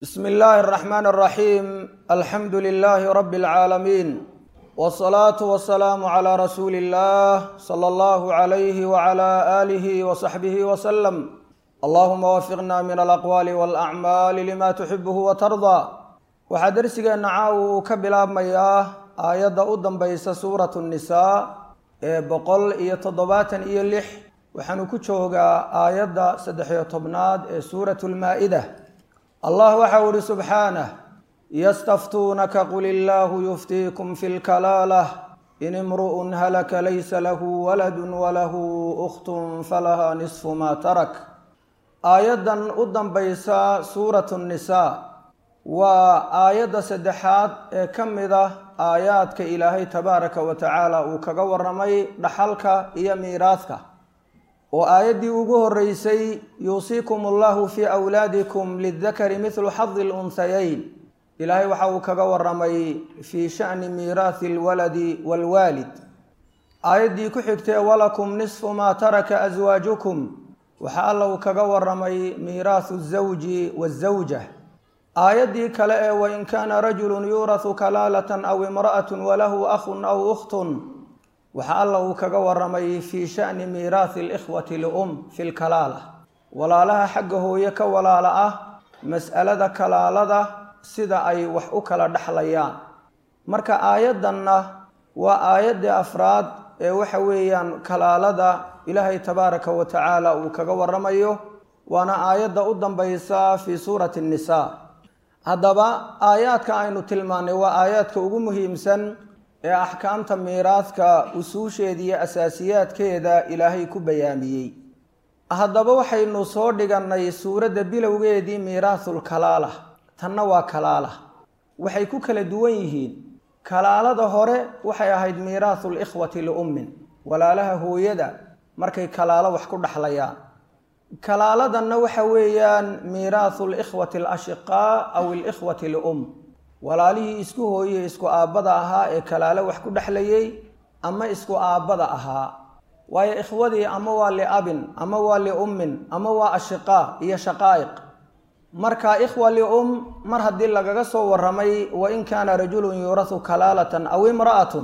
bsm illaahi الرaxmaan الraxiim alxamdu lilaahi rabi اlcaalamiin wالsalaatu wasalaamu clى rasuuli اllah slى اllahu عalayhi wعlى alihi wصaxbihi wslm allahuma wafiqna min alaqwaali wاlacmaali lima tuxibuhu watardaa waxaa dersigeenna caaw uu ka bilaabmayaa aayadda u danbaysa suurat الnisaa ee boqol iyo toddobaatan iyo lix waxaanu ku joogaa aayadda saddex-iyo tobnaad ee suurat lmaa-ida allah waxau ihi subxaanah yastaftuunaka qul illaahu yuftiikum fi lkalaalah in imru'un halaka laysa lahu waladun walahu ukhtun falaha nisfu maa tarak aayaddan u danbaysa suuratu nnisaa waa aayadda saddexaad ee ka mid ah aayaadka ilaahay tabaaraka wa tacaala uu kaga waramay dhaxalka iyo miiraadka oo aayaddii ugu horeysay yuusiikum allahu fii awlaadikum lidakari midlu xadi lunhayayn ilaahay waxa uu kaga waramay fii shani miiraathi alwaladi waalwaalid aayaddii ku xigtee walakum nisfu maa taraka aswaajukum waxa alla uu kaga waramay miiraathu zawji wazawja aayaddii kale ee wain kaana rajulun yuurahu kalaalatan aw imra'atun walahu akhun aw ukhtun waxa alla uu kaga waramay fii shani miiraathi alikhwati lium fi lkalaala walaalaha xagga hooye ka walaala ah mas'alada kalaalada sida ay wax u kala dhexlayaan marka aayaddanna waa aayaddii afraad ee waxa weeyaan kalaalada ilaahay tabaaraka wa tacaala uu kaga waramayo waana aayadda u danbaysa fii suurati nnisaa haddaba aayaadka aynu tilmaanay waa aayaadka ugu muhiimsan ee axkaamta miiraadka usuusheeda iyo asaasiyaadkeeda ilaahay ku bayaamiyey haddaba waxaynu soo dhigannay suuradda bilowgeedii miiraathul kalaala tanna waa kalaala waxay ku kala duwan yihiin kalaalada hore waxay ahayd miiraathul ikhwati liummin walaalaha hooyada markay kalaalo wax ku dhexlayaan kalaaladanna waxa weeyaan miiraathu likhwati alashiqaa aw ilikhwati lium walaalihii isku hooye isku aabbada ahaa ee kalaalo wax ku dhexlayay ama isku aabbada ahaa waayo ikhwadii ama waa liabin ama waa liummin ama waa ashiqaa iyo shaqaa'iq marka ikhwa lium mar haddii lagaga soo waramay wain kaana rajulun yuurahu kalaalatan aw imra'atun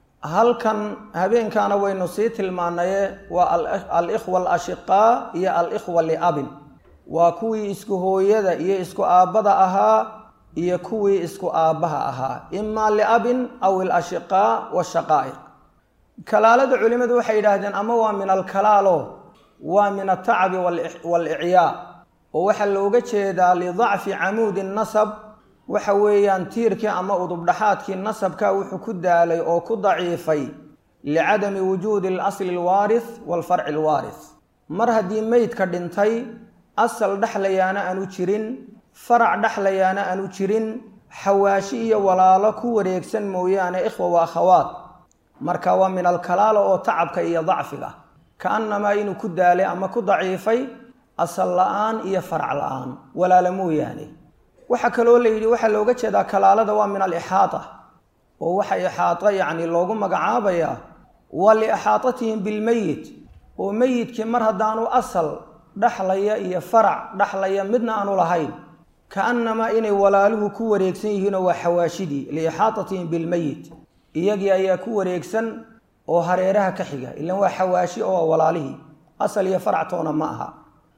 halkan habeenkaana waynu sii tilmaanaye waa alikhwa alashiqaa iyo alikhwa liabin waa kuwii isku hooyada iyo isku aabbada ahaa iyo kuwii isku aabbaha ahaa imaa liabin aw ilashiqaa washaqaa'iq kalaalada culimmadu waxay yidhaahdeen ama waa min alkalaalo waa min altacabi waalicyaa oo waxaa looga jeedaa lidacfi camuudi nasab waxa weeyaan tiirkii ama udubdhaxaadkii nasabka wuxuu ku daalay oo ku daciifay licadami wujuudi alasli alwaarith waalfarci alwaarith mar haddii meydka dhintay asal dhexlayaana aanu jirin farac dhexlayaana aanu jirin xawaashi iyo walaalo ku wareegsan mooyaane ikhwa wa akhawaat marka waa min alkalaala oo tacabka iyo dacfiga ka-annamaa inuu ku daalay ama ku daciifay asal la-aan iyo farac la-aan walaalo mooyaane waxaa kaloo la yidhi waxaa looga jeedaa kalaalada waa min alixaata oo waxa ixaato yacni loogu magacaabayaa waa liixaatatihim bilmeyit oo meyidkii mar haddaanu asal dhexlaya iyo farac dhexlaya midna aanu lahayn ka-annamaa inay walaaluhu ku wareegsan yihiinoo waa xawaashidii liixaatatihim bilmeyit iyagii ayaa ku wareegsan oo hareeraha ka xiga ilan waa xawaashi oo walaalihii asal iyo farac toona ma aha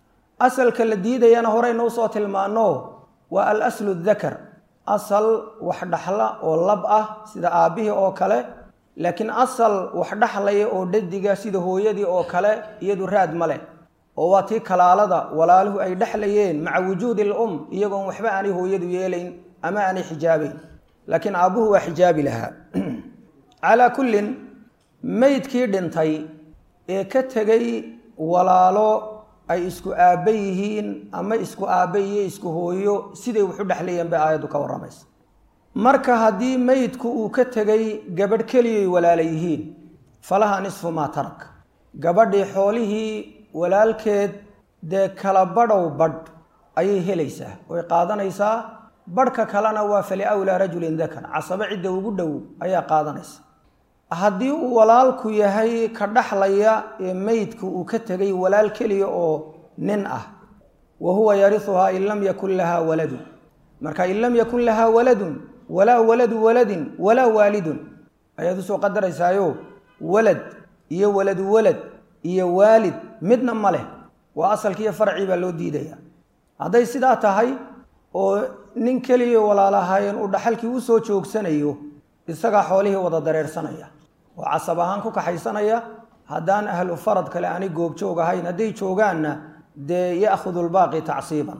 asalka la diidayana horeyna usoo tilmaano waa al aslu dakar asal wax dhaxla oo lab ah sida aabbihii oo kale laakiin asal wax dhexlaya oo dhadiga sida hooyadii oo kale iyadu raad ma leh oo waa tii kalaalada walaaluhu ay dhexlayeen maca wujuudi alum iyagoon waxba aanay hooyadu yeelayn ama aanay xijaabayn laakiin aabbuhu waa xijaabi lahaa calaa kullin meydkii dhintay ee ka tegay walaalo ay isku aabba yihiin ama isku aabba iyo isku hooyo siday waxu dhexlayeen bay aayaddu ka warramaysa marka haddii meydku uu ka tegay gabadh keliyay walaala yihiin falaha nisfu maa tarak gabadhii xoolihii walaalkeed dee kala badhow badh ayay helaysaa way qaadanaysaa badhka kalena waa fali awlaa rajulin dakar casabo cidda ugu dhow ayaa qaadanaysa haddii uu walaalku yahay ka dhaxlaya ee meydku uu ka tegay walaal keliya oo nin ah wa huwa yarihuhaa in lam yakun lahaa waladu marka in lam yakun lahaa waladun walaa waladu waladin walaa waalidun ayaad usoo qadaraysaayo walad iyo waladu walad iyo waalid midna ma leh waa asalkiiyo farcii baa loo diidaya hadday sidaa tahay oo nin keliya walaalahaayeen uu dhaxalkii usoo joogsanayo isagaa xoolihii wada dareersanaya oo casab ahaan ku kaxaysanaya haddaan ahlu farad kale aanay goobjoog ahayn hadday joogaanna dee ya'khudu lbaaqi tacsiiban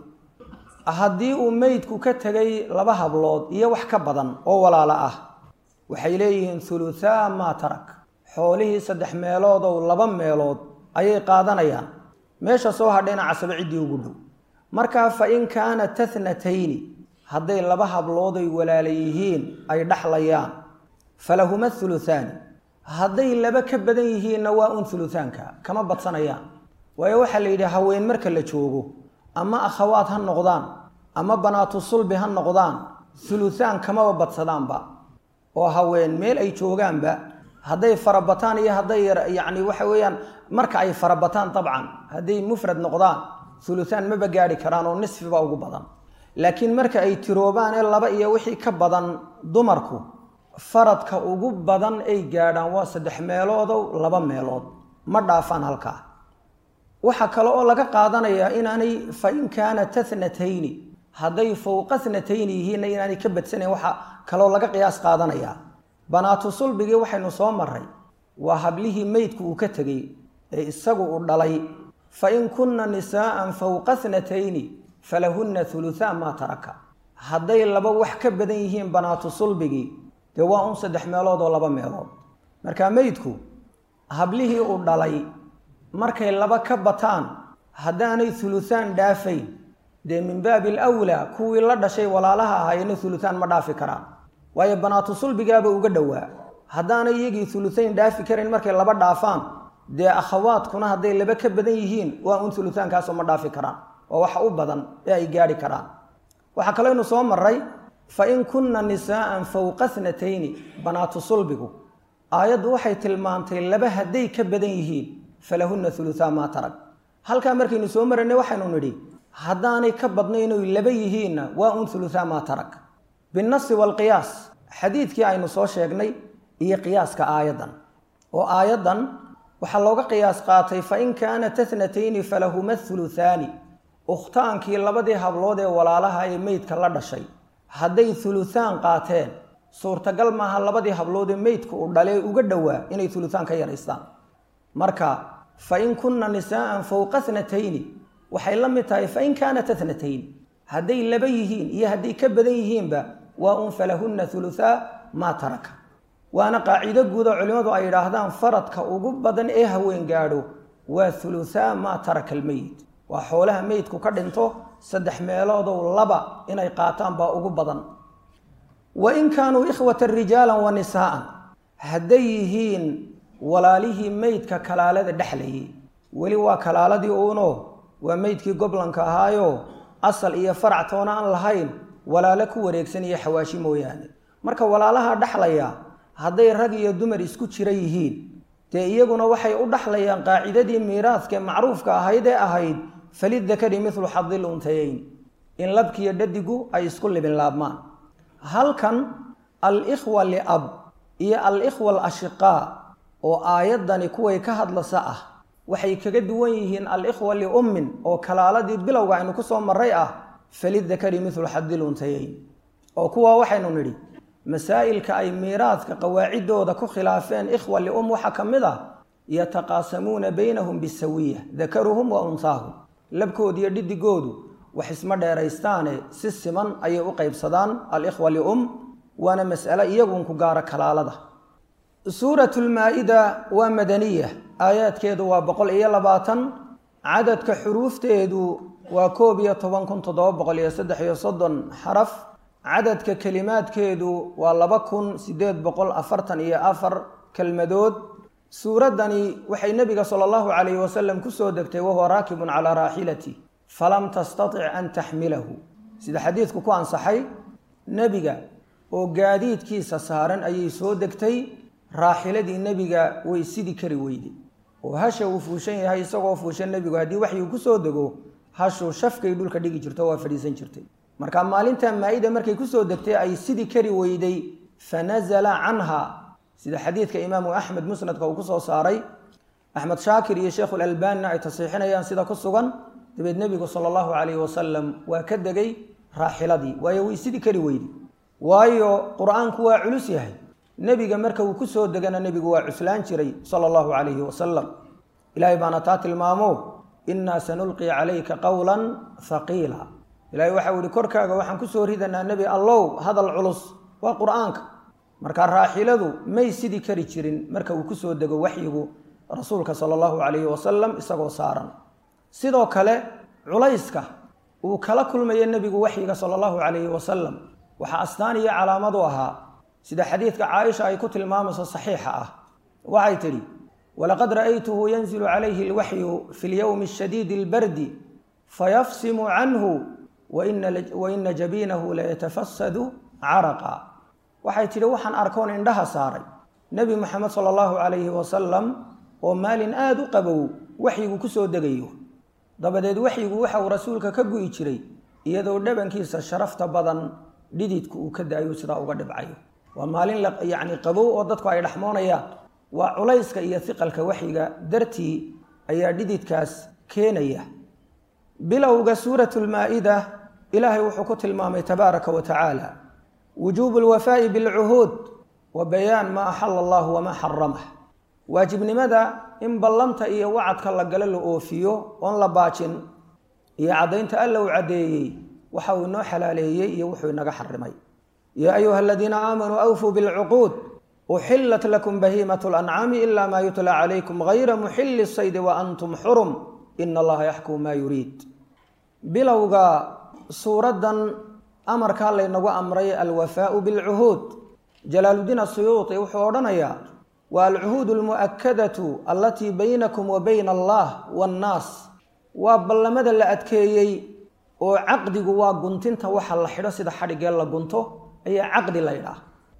haddii uu meydku ka tegay laba hablood iyo wax ka badan oo walaalo ah waxay leeyihiin huluthaa maa tarak xoolihii saddex meeloodow laba meelood ayay qaadanayaan meesha soo hadhayna casabo ciddii ugu dhow markaa fa in kaana tathnatayni hadday laba hablooday walaala yihiin ay dhaxlayaan falahuma huluthaani hadday laba ka badan yihiinna waa un huluthaanka kama badsanayaan waayo waxaa la yidhi haween marka la joogo ama akhawaad ha noqdaan ama banaatu sulbi ha noqdaan huluthaan kamaba badsadaanba oo haween meel ay joogaanba hadday farabataan iyo hadday yacni waxa weeyaan marka ay farabataan dabcan hadday mufrad noqdaan huluthaan maba gaadhi karaan oo nisfiba ugu badan laakiin marka ay tiroobaan ee laba iyo wixii ka badan dumarku faradka ugu badan ay gaadhaan waa saddex meeloodow laba meelood ma dhaafaan halkaa waxaa kale oo laga qaadanayaa inaanay fa in kaana tathnatayni hadday fowqa thnatayni yihiinna inaanay ka badsanayn waxaa kaloo laga qiyaas qaadanayaa banaatu sulbigii waxaynu soo maray waa hablihii meydku uu ka tegey ee isagu uu dhalay fa in kunna nisaa'an fowqa thnatayni falahunna huluthaa maa taraka hadday laba wax ka badan yihiin banaatu sulbigii dee waa un saddex meelood oo laba meelood marka meydku hablihii uu dhalay markay laba ka bataan haddaanay huluthaan dhaafayn dee min baabi alwlaa kuwii la dhashay walaalaha ahaayena huluthaan ma dhaafi karaan waayo banaatu sulbigaaba uga dhowaa haddaanay iyagii huluthayn dhaafi karayn markay laba dhaafaan dee akhawaadkuna hadday laba ka badan yihiin waa un huluthaankaasoo ma dhaafi karaan waa waxa u badan ee ay gaadhi karaan waxaa kaleynu soo maray fa in kunna nisaa'an fowqa thnatayni banaatu sulbigu aayaddu waxay tilmaantay laba hadday ka badan yihiin falahunna huluthaa maa tarag halkaa markaynu soo maraynay waxaynu nidhi haddaanay ka badnaynoy laba yihiinna waa un huluthaa maa tarag binnasi waalqiyaas xadiidkii aynu soo sheegnay iyo qiyaaska aayaddan oo aayaddan waxaa looga qiyaas qaatay fa in kaana tathnatayni falahuma huluthaani ukhtaankii labadii hablood ee walaalaha ee meydka la dhashay hadday huluthaan qaateen suurtagal maaha labadii hablood ee meydka uu dhalee uga dhowaa inay huluthaan ka yaraystaan marka fa in kunna nisaa'an fowqa thnatayni waxay la mid tahay fa in kaanat athnatayn hadday laba yihiin iyo hadday ka badan yihiinba waa un falahunna huluthaa maa taraka waana qaacido guud oo culimmadu ay yidhaahdaan faradka ugu badan ee haween gaadho waa huluthaa maa taraka almeyit waa xoolaha meydku ka dhinto saddex meeloodow laba inay qaataan baa ugu badan wa in kaanuu ikhwatan rijaalan wa nisaa'an hadday yihiin walaalihii meydka kalaalada dhexlayay weli waa kalaaladii uuno waa meydkii goblanka ahaayo asal iyo farac toona aan lahayn walaalo ku wareegsan iyo xawaashi mooyaane marka walaalaha dhexlaya hadday rag iyo dumar isku jira yihiin dee iyaguna waxay u dhexlayaan qaacidadii miiraadkae macruufka ahayd ee ahayd falidakari midlu xadil untayayn in labkiiyo dhadigu ay isku libin laabmaan halkan al-ikhwa liab iyo al-ikhwa alashiqaa oo aayaddani kuway ka hadlasa ah waxay kaga duwan yihiin al-ikhwa liummin oo kalaaladii bilowga aynu ku soo maray ah falidakari midlu xadil untayayn oo kuwaa waxaynu nidhi masaa'ilka ay miiraadka qawaaciddooda ku khilaafeen ikhwa lium waxaa ka mid ah yataqaasamuuna baynahum bisawiya dakaruhum wa unsaahum labkoodiiyo dhidigoodu wax isma dheeraystaane si siman ayay u qaybsadaan alikhwa lium waana mas'ale iyagun ku gaara kalaalada suuratu lmaa-ida waa madaniya aayaadkeedu waa boqol iyo labaatan cadadka xuruufteedu waa koob iyo toban kun toddoba boqol iyo saddex iyo soddon xaraf cadadka kelimaadkeedu waa laba kun siddeed boqol afartan iyo afar kelmadood suuraddani waxay nebiga sala allahu calayhi wasalam kusoo degtay wahuwa raakibun calaa raaxilati falam tastatic an taxmilahu sida xadiidku ku ansaxay nebiga oo gaadiidkiisa saaran ayay soo degtay raaxiladii nebiga way sidi kari weyday oo hasha uu fuushan yahay isagoo fuushan nebigu haddii waxyuu kusoo dego hashuu shafkay dhulka dhigi jirto waa fadhiisan jirtay marka maalinta maa-ida markay kusoo degtay ay sidii kari weyday fanazala canha sida xadiidka imaamu axmed musnadka uu kusoo saaray axmed shaakir iyo sheekhu lalbanina ay tasiixinayaan sida ku sugan dabeed nebigu sala allahu calayhi wasalam waa ka degay raaxiladii waayo way sidii kari weyday waayo qur-aanku waa culus yahay nebiga marka uu kusoo degana nebigu waa cuslaan jiray sala allahu calayhi wasalam ilaahay baana taa tilmaamo innaa sanulqi calayka qowlan haqiila ilahay waxau ihi korkaaga waxaan kusoo ridanaa nebi allow hadal culus waa qur-aanka marka raaxiladu may sidii kari jirin marka uu kusoo dego waxyigu rasuulka sala allahu calayhi wasalam isagoo saaran sidoo kale culayska uu kala kulmayo nebigu waxyiga sala allahu calayhi wasalam waxaa astaan iyo calaamad u ahaa sida xadiidka caaisha ay ku tilmaamayso saxiixa ah waxay tidhi walaqad ra'aytuhu yanzilu calayhi alwaxyu fi lyowmi shadiidi albardi fayafsimu canhu waina jabiinahu layatafasadu caraqa waxay tidhi waxaan arkoon indhaha saaray nebi moxamed sala allahu calayhi wasalam oo maalin aada u qabow waxyigu kusoo degayo dabadeed waxyigu waxa uu rasuulka ka gu'i jiray iyadoo dhabankiisa sharafta badan dhididku uu ka da-ayu sidaa uga dhibcayo waa maalin yacni qabow oo dadku ay dhexmoonayaan waa culayska iyo hiqalka waxyiga dartii ayaa dhididkaas keenaya bilowga suuratu lmaa-ida ilaahay wuxuu ku tilmaamay tabaaraka wa tacaala wujuubu lwafaa'i bilcuhuud wa bayaan maa axala allahu wamaa xaramah waajibnimada in ballanta iyo wacadka la galo la oofiyo oon la baajin iyo caddaynta alla uu caddeeyey waxa uu inoo xalaaleeyey iyo wuxuu inaga xarimay yaa ayuha aladiina aamanuu awfuu bilcuquud uxilat lakum bahiimat lancaami ila maa yutla calaykum gayra muxili saydi wa antum xurum ina allaha yaxkumu maa yuriid bilowga suuraddan amarkaa laynagu amray alwafaau bilcuhuud jalaaludiin asuyuuti wuxuu odhanayaa waa alcuhuud almu'akadatu allatii baynakum wa bayna allah waannaas waa ballamada la adkeeyey oo caqdigu waa guntinta waxa la xidho sida xadhigee la gunto ayaa caqdi la ydhaah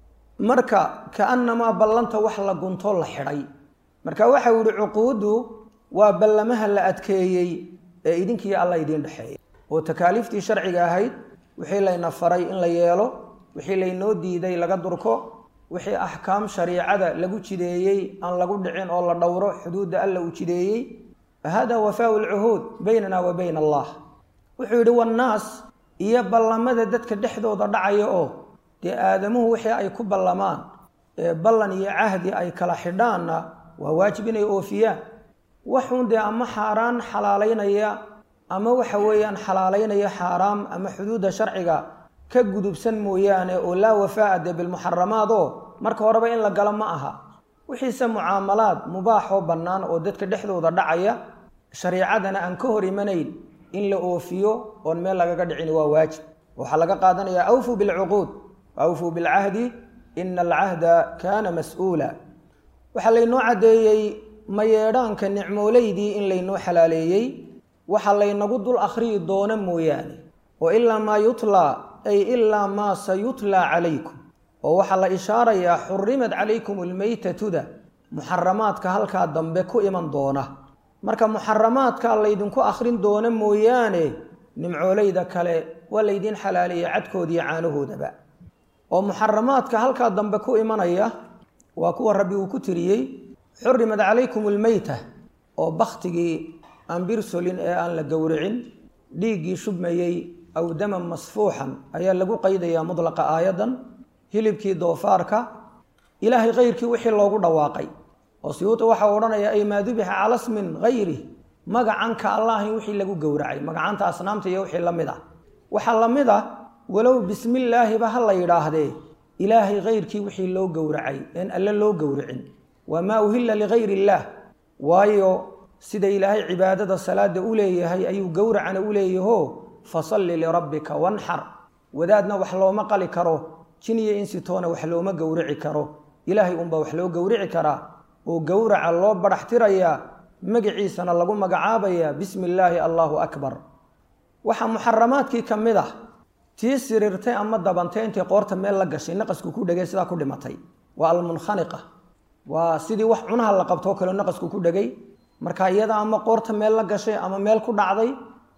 marka kaanamaa ballanta wax la gunto la xidhay marka waxau yihi cuquuddu waa ballamaha la adkeeyey ee idinkiiyo alla idiin dhexeeya oo takaaliiftii sharciga ahayd wixii layna faray in la yeelo wixii laynoo diiday laga durko wixii axkaam shariicada lagu jideeyey aan lagu dhicin oo la dhowro xuduudda alla uu jideeyey hada wafaau lcuhuud baynana wa bayna allah wuxuu yidhi wannaas iyo ballamada dadka dhexdooda dhacaya oo dee aadamuhu wixii ay ku ballamaan ee ballan iyo cahdi ay kala xidhaanna waa waajib inay oofiyaan waxuun dee ama xaaraan xalaalaynaya ama waxa weeyaan xalaalaynaya xaaraam ama xuduudda sharciga ka gudubsan mooyaane oo laa wafaa'a dee bilmuxaramaad oo marka horeba in la galo ma aha wixiise mucaamalaad mubaaxoo bannaan oo dadka dhexdooda dhacaya shariicadana aan ka hor imanayn in la oofiyo oon meel lagaga dhicin waa waajib waxaa laga qaadanayaa awfuu bilcuquud awfuu bilcahdi ina alcahda kaana mas-uula waxaa laynoo caddeeyey mayeedhaanka nicmoolaydii in laynoo xalaaleeyey waxaa laynagu dul akhriyi doono mooyaane oo ilaa maa yutlaa ay ilaa maa sayutlaa calaykum oo waxaa la ishaarayaa xurimad calaykum almeytatuda muxaramaadka halkaa dambe ku iman doona marka muxaramaadka laydinku akhrin doono mooyaane nimcoolayda kale waa laydiin xalaaleeyey cadkoodiiyo caanahoodaba oo muxaramaadka halkaa dambe ku imanaya waa kuwa rabbi uu ku tiriyey xurimad calaykum almeyta oo bakhtigii aan birsolin ee aan la gowricin dhiiggii shubmayey aw daman masfuuxan ayaa lagu qaydayaa mudlaqa aayaddan hilibkii doofaarka ilaahay kayrkii wixii loogu dhawaaqay oo siyuuti waxaa odhanaya ay maa dubixa cala smin hayri magacanka allahin wixii lagu gowracay magacanta asnaamta iyo wixii la mid ah waxaa la mid ah walow bismillaahiba ha la yidhaahdee ilaahay kayrkii wixii loo gowracay een alle loo gowricin waa maa uhilla ligayr illaah waayo sida ilaahay cibaadada salaada u leeyahay ayuu gowracana u leeyaho fasalli lirabbika wanxar wadaadna wax looma qali karo jin iyo insitoona wax looma gowrici karo ilaahay unbaa wax loo gowrici karaa oo gowraca loo badhax tirayaa magaciisana lagu magacaabayaa bismi illaahi allaahu akbar waxaa muxaramaadkii ka mid ah tii siriirtay ama dabantay intay qoorta meel la gashay naqasku ku dhegay sidaa ku dhimatay waa almunkhaniqa waa sidii wax cunaha la qabtoo kale naqasku ku dhegay marka iyada ama qoorta meel la gashay ama meel ku dhacday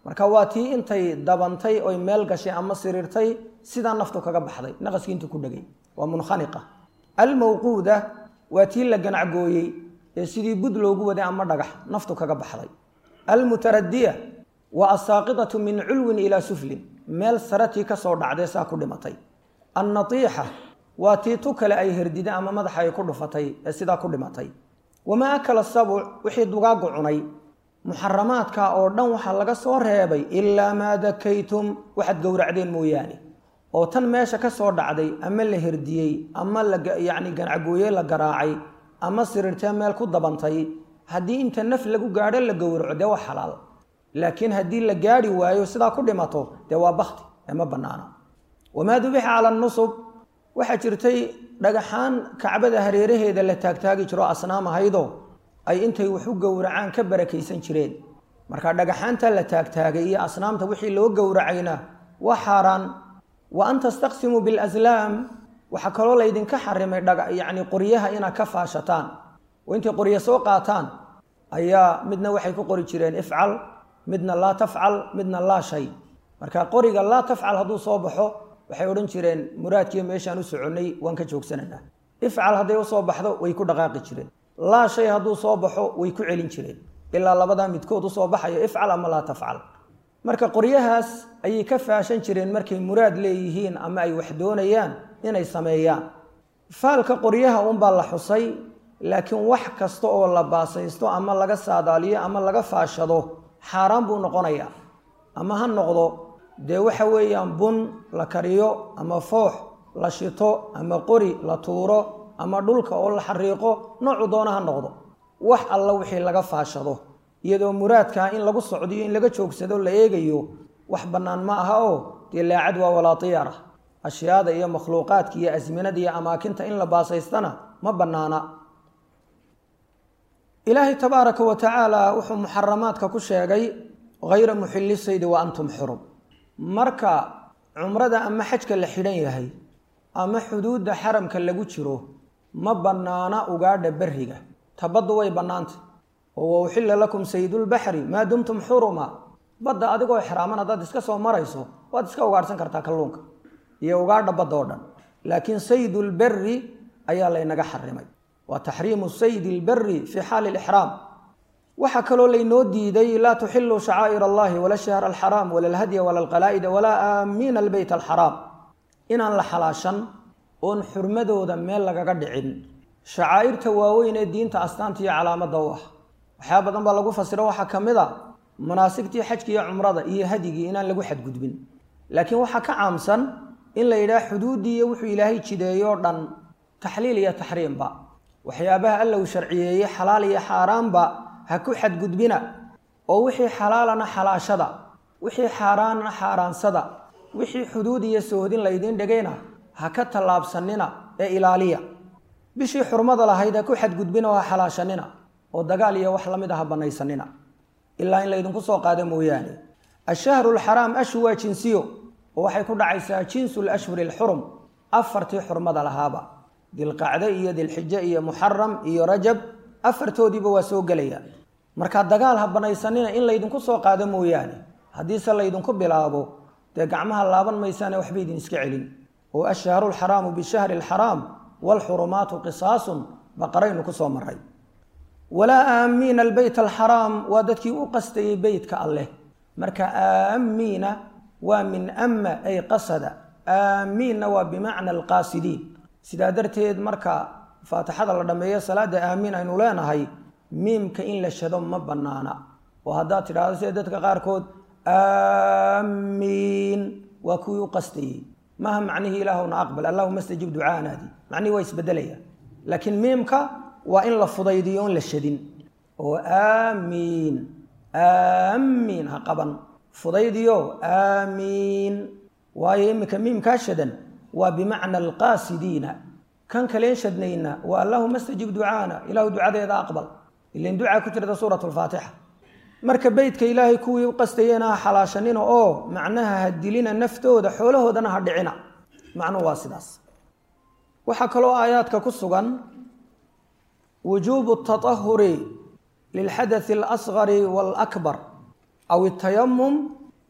marka waa tii intay dabantay oy meel gashay ama siriirtay sidaa naftu kaga baxday naqaskii intuu ku dhegay waa munkhaniqa almawquuda waa tii la ganacgooyey ee sidii bud loogu waday ama dhagax naftu kaga baxday almutaradiya waa asaaqidatu min culwin ilaa suflin meel saratii kasoo dhacday saa ku dhimatay annatiixa waa tii tu kale ay herdida ama madaxa ay ku dhufatay ee sidaa ku dhimatay wamaa akala sabuc wixii dugaagu cunay muxaramaadka oo dhan waxaa laga soo reebay ilaa maa dakaytum waxaad gowracdeen mooyaane oo tan meesha ka soo dhacday ama la herdiyey ama layacni ganacgooye la garaacay ama sirirtee meel ku dabantay haddii inta naf lagu gaadho la gowraco dee waa xalaal laakiin haddii la gaadhi waayo sidaa ku dhimato dee waa bakti ee ma bannaana wamaa dubixa cala nusub waxaa jirtay dhagaxaan kacbada hareeraheeda la taagtaagi jiro asnaam ahaydoo ay intay wax u gowracaan ka barakaysan jireen marka dhagaxaanta la taagtaagay iyo asnaamta wixii loo gowracayna waa xaaraan wa an tastaqsimuu bilaslaam waxaa kaloo laydinka xarimay yacni qoryaha inaad ka faashataan oo intay qoryo soo qaataan ayaa midna waxay ku qori jireen ifcal midna laa tafcal midna laa shay marka qoriga laa tafcal hadduu soo baxo waxay odhan jireen muraadkiiyo meeshaan u soconnay waan ka joogsananaa ifcal hadday usoo baxdo way ku dhaqaaqi jireen laa shay hadduu soo baxo way ku celin jireen ilaa labadaa midkood usoo baxayo ifcal ama laa tafcal marka qoryahaas ayay ka faashan jireen markay muraad leeyihiin ama ay wax doonayaan inay sameeyaan faalka qoryaha unbaa la xusay laakiin wax kasta oo la baasaysto ama laga saadaaliyo ama laga faashado xaaraan buu noqonayaa ama ha noqdo dee waxa weeyaan bun la kariyo ama foox la shito ama qori la tuuro ama dhulka oo la xariiqo noocu doona ha noqdo wax alla wixii laga faashado iyadoo muraadkaa in lagu socdiyo in laga joogsado la eegayo wax bannaan ma aha oo dee laacad waa walaatiyara ashyaada iyo makhluuqaadka iyo asminada iyo amaakinta in la baasaystana ma bannaana ilaahay tabaaraka wa tacaala wuxuu muxaramaadka ku sheegay hayra muxilli saydi wa antum xurum marka cumrada ama xajka la xidhan yahay ama xuduudda xaramka lagu jiro ma bannaana ugaadha berriga tabaddu way bannaantay oo wa uxilla lakum saydulbaxri maa dumtum xuruma badda adigoo xraaman haddaad iska soo marayso waad iska ugaadhsan kartaa kalluunka iyo ugaadha badda oo dhan laakiin saydulberri ayaa laynaga xarimay waa taxriimu saydi lberi fii xaali lixraam waxaa kaloo laynoo diiday laa tuxiluu shacaa'ir allahi wala shahr alxaraam wala alhadya wala alqalaa'ida walaa aamiina albeyt alxaraam inaan la xalaashan oon xurmadooda meel lagaga dhicin shacaa'irta waaweyn ee diinta astaanta iyo calaamadda u ah waxyaa badan baa lagu fasiro waxaa ka mid a manaasigtii xajka iyo cumrada iyo hadigii inaan lagu xadgudbin laakiin waxaa ka caamsan in la yidhaha xuduuddii iyo wuxuu ilaahay jideeyoo dhan taxliil iyo taxriimba waxyaabaha alla uu sharciyeeyey xalaal iyo xaaraanba ha ku xadgudbina oo wixii xalaalana xalaashada wixii xaaraanna xaaraansada wixii xuduud iyo soohdin laydiin dhigayna ha ka tallaabsanina ee ilaaliya bishii xurmada lahayd ha ku xadgudbina oo ha xalaashanina oo dagaal iyo wax lamid ah ha banaysanina ilaa in laydinku soo qaado mooyaane ashahru lxaraam ashu waa jinsiyo oo waxay ku dhacaysaa jinsu lashhuri alxurum afartii xurmada lahaaba dilqacde iyo dilxijo iyo muxaram iyo rajab afartoodiiba waa soo gelaya marka dagaal ha banaysanina in laydinku soo qaado mooyaane haddiise laydinku bilaabo dee gacmaha laaban maysaane waxba idin iska celin oo ashahru lxaraamu bishahri alxaraam waalxurumaatu qisaasun baqaraynu ku soo maray walaa aamiina albeyt alxaraam waa dadkii u qastayey beytka alleh marka aamiina waa min ama ay qasada aamiinna waa bimacna alqaasidiin sidaa darteed marka faatixada la dhammeeyo salaada aamiin aynu leenahay miimka in la shado ma bannaana oo haddaad tidhaahdo sida dadka qaarkood aamiin waa kuwii u qastayey maaha macnihii ilaahuna aqbal allahuma stajib ducaanaadi macnihii waa isbedelaya laakiin miimka waa in la fudaydiyo on la shadin oo aamiin aamiin ha qaban fudaydiyo aamiin waayo iminka miimkaa shadan waa bimacna alqaasidiina kan kaleen shadnayna waa allahuma stajib ducaana ilahu ducadeeda aqbal ilan ducaa ku jirta suurat lfaatixa marka beytka ilaahay kuwii u qastayena ha xalaashanina oo macnaha ha dilina naftooda xoolahoodana ha dhicina macnuhu waa sidaas waxaa kaloo aayaadka ku sugan wujuubu taطahuri lilxadaثi اlasgari wاlakbar aw اtayamum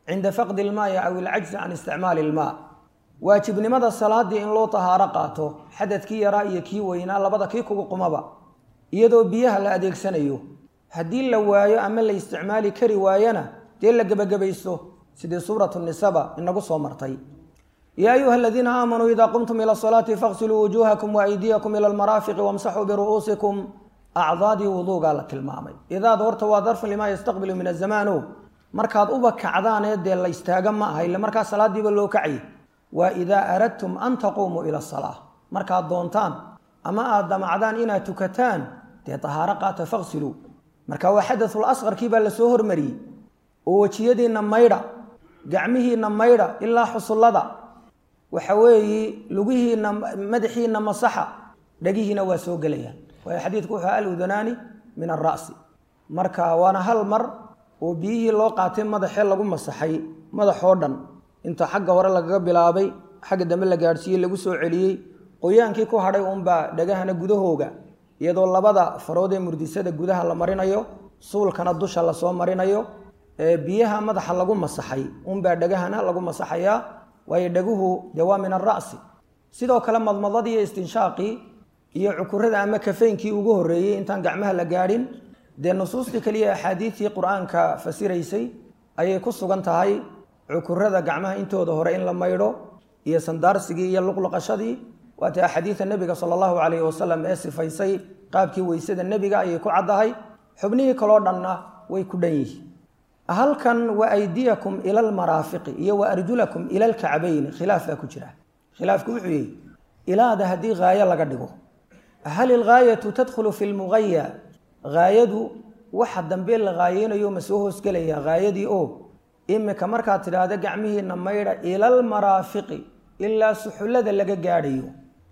cinda faqdi ilmaai aw ilcajzi can isticmaali ilmaa waajibnimada salaadii in loo tahaaro qaato xadadkii yaraa iyo kii weynaa labada kii kugu qumaba iyadoo biyaha la adeegsanayo haddii la waayo ama la isticmaali kari waayana dee la gebagabaysto sidii suuratu nisaba inagu soo martay yaa ayuha aladiina aamanuu idaa qumtum ila salaati faqsiluu wujuuhakum waaydiyakum ila almaraafiqi wamsaxuu biru'uusikum acdaadii wuduugaa la tilmaamay idaad horta waa darfun limaa yastaqbilu min azamaano markaad uba kacdaanee dee la istaaga ma aha ille markaa salaadiiba loo kacay waa idaa aradtum an taquumuu ila asalaa markaad doontaan ama aad damacdaan inaad tukataan dee tahaaro qaata faqsiluu marka waa xadatul asqarkii baa lasoo hormariyey oo wejiyadiinna maydha gacmihiinna maydha ilaa xusullada waxa weeye lugihiinna madaxiinna masaxa dhagihiina waa soo gelayaan waayo xadiidku wuxuu aludanaani min alra'si marka waana hal mar oo biyihii loo qaatay madaxee lagu masaxay madaxoo dhan inta xagga hore lagaga bilaabay xagga dambe la gaadhsiiyey lagu soo celiyey qoyaankii ku hadhay uunbaa dhagahana gudahooga iyadoo labada farood ee murdisada gudaha la marinayo suulkana dusha lasoo marinayo ee biyaha madaxa lagu masaxay unbaa dhagahana lagu masaxayaa waayo dhaguhu dee waa min alra'si sidoo kale madmadadii iyo istinshaaqii iyo cukurada ama kafeynkii ugu horreeyey intaan gacmaha la gaadhin dee nusuustii kaliya axaadiidtii qur-aanka fasiraysay ayay ku sugan tahay cukurada gacmaha intooda hore in la maydho iyo sandaarsigii iyo luqluqashadii waata axaadiida nebiga sala allahu calayhi wasalam ee sifaysay qaabkii weysada nebiga ayay ku caddahay xubnihii kaloo dhanna way ku dhan yihiin halkan wa aydiyakum ila almaraafiqi iyo wa arjulakum ila alkacbayni khilaaf baa ku jira khilaafku wuxuu yihi ilaada haddii haayo laga dhigo hal ilgaayatu tadkhulu fi lmugaya haayadu waxa dambe la haayeynayo ma soo hoosgelaya haayadii oo imika markaad tidhaahda gacmihiina maydha ila almaraafiqi ilaa suxullada laga gaadhayo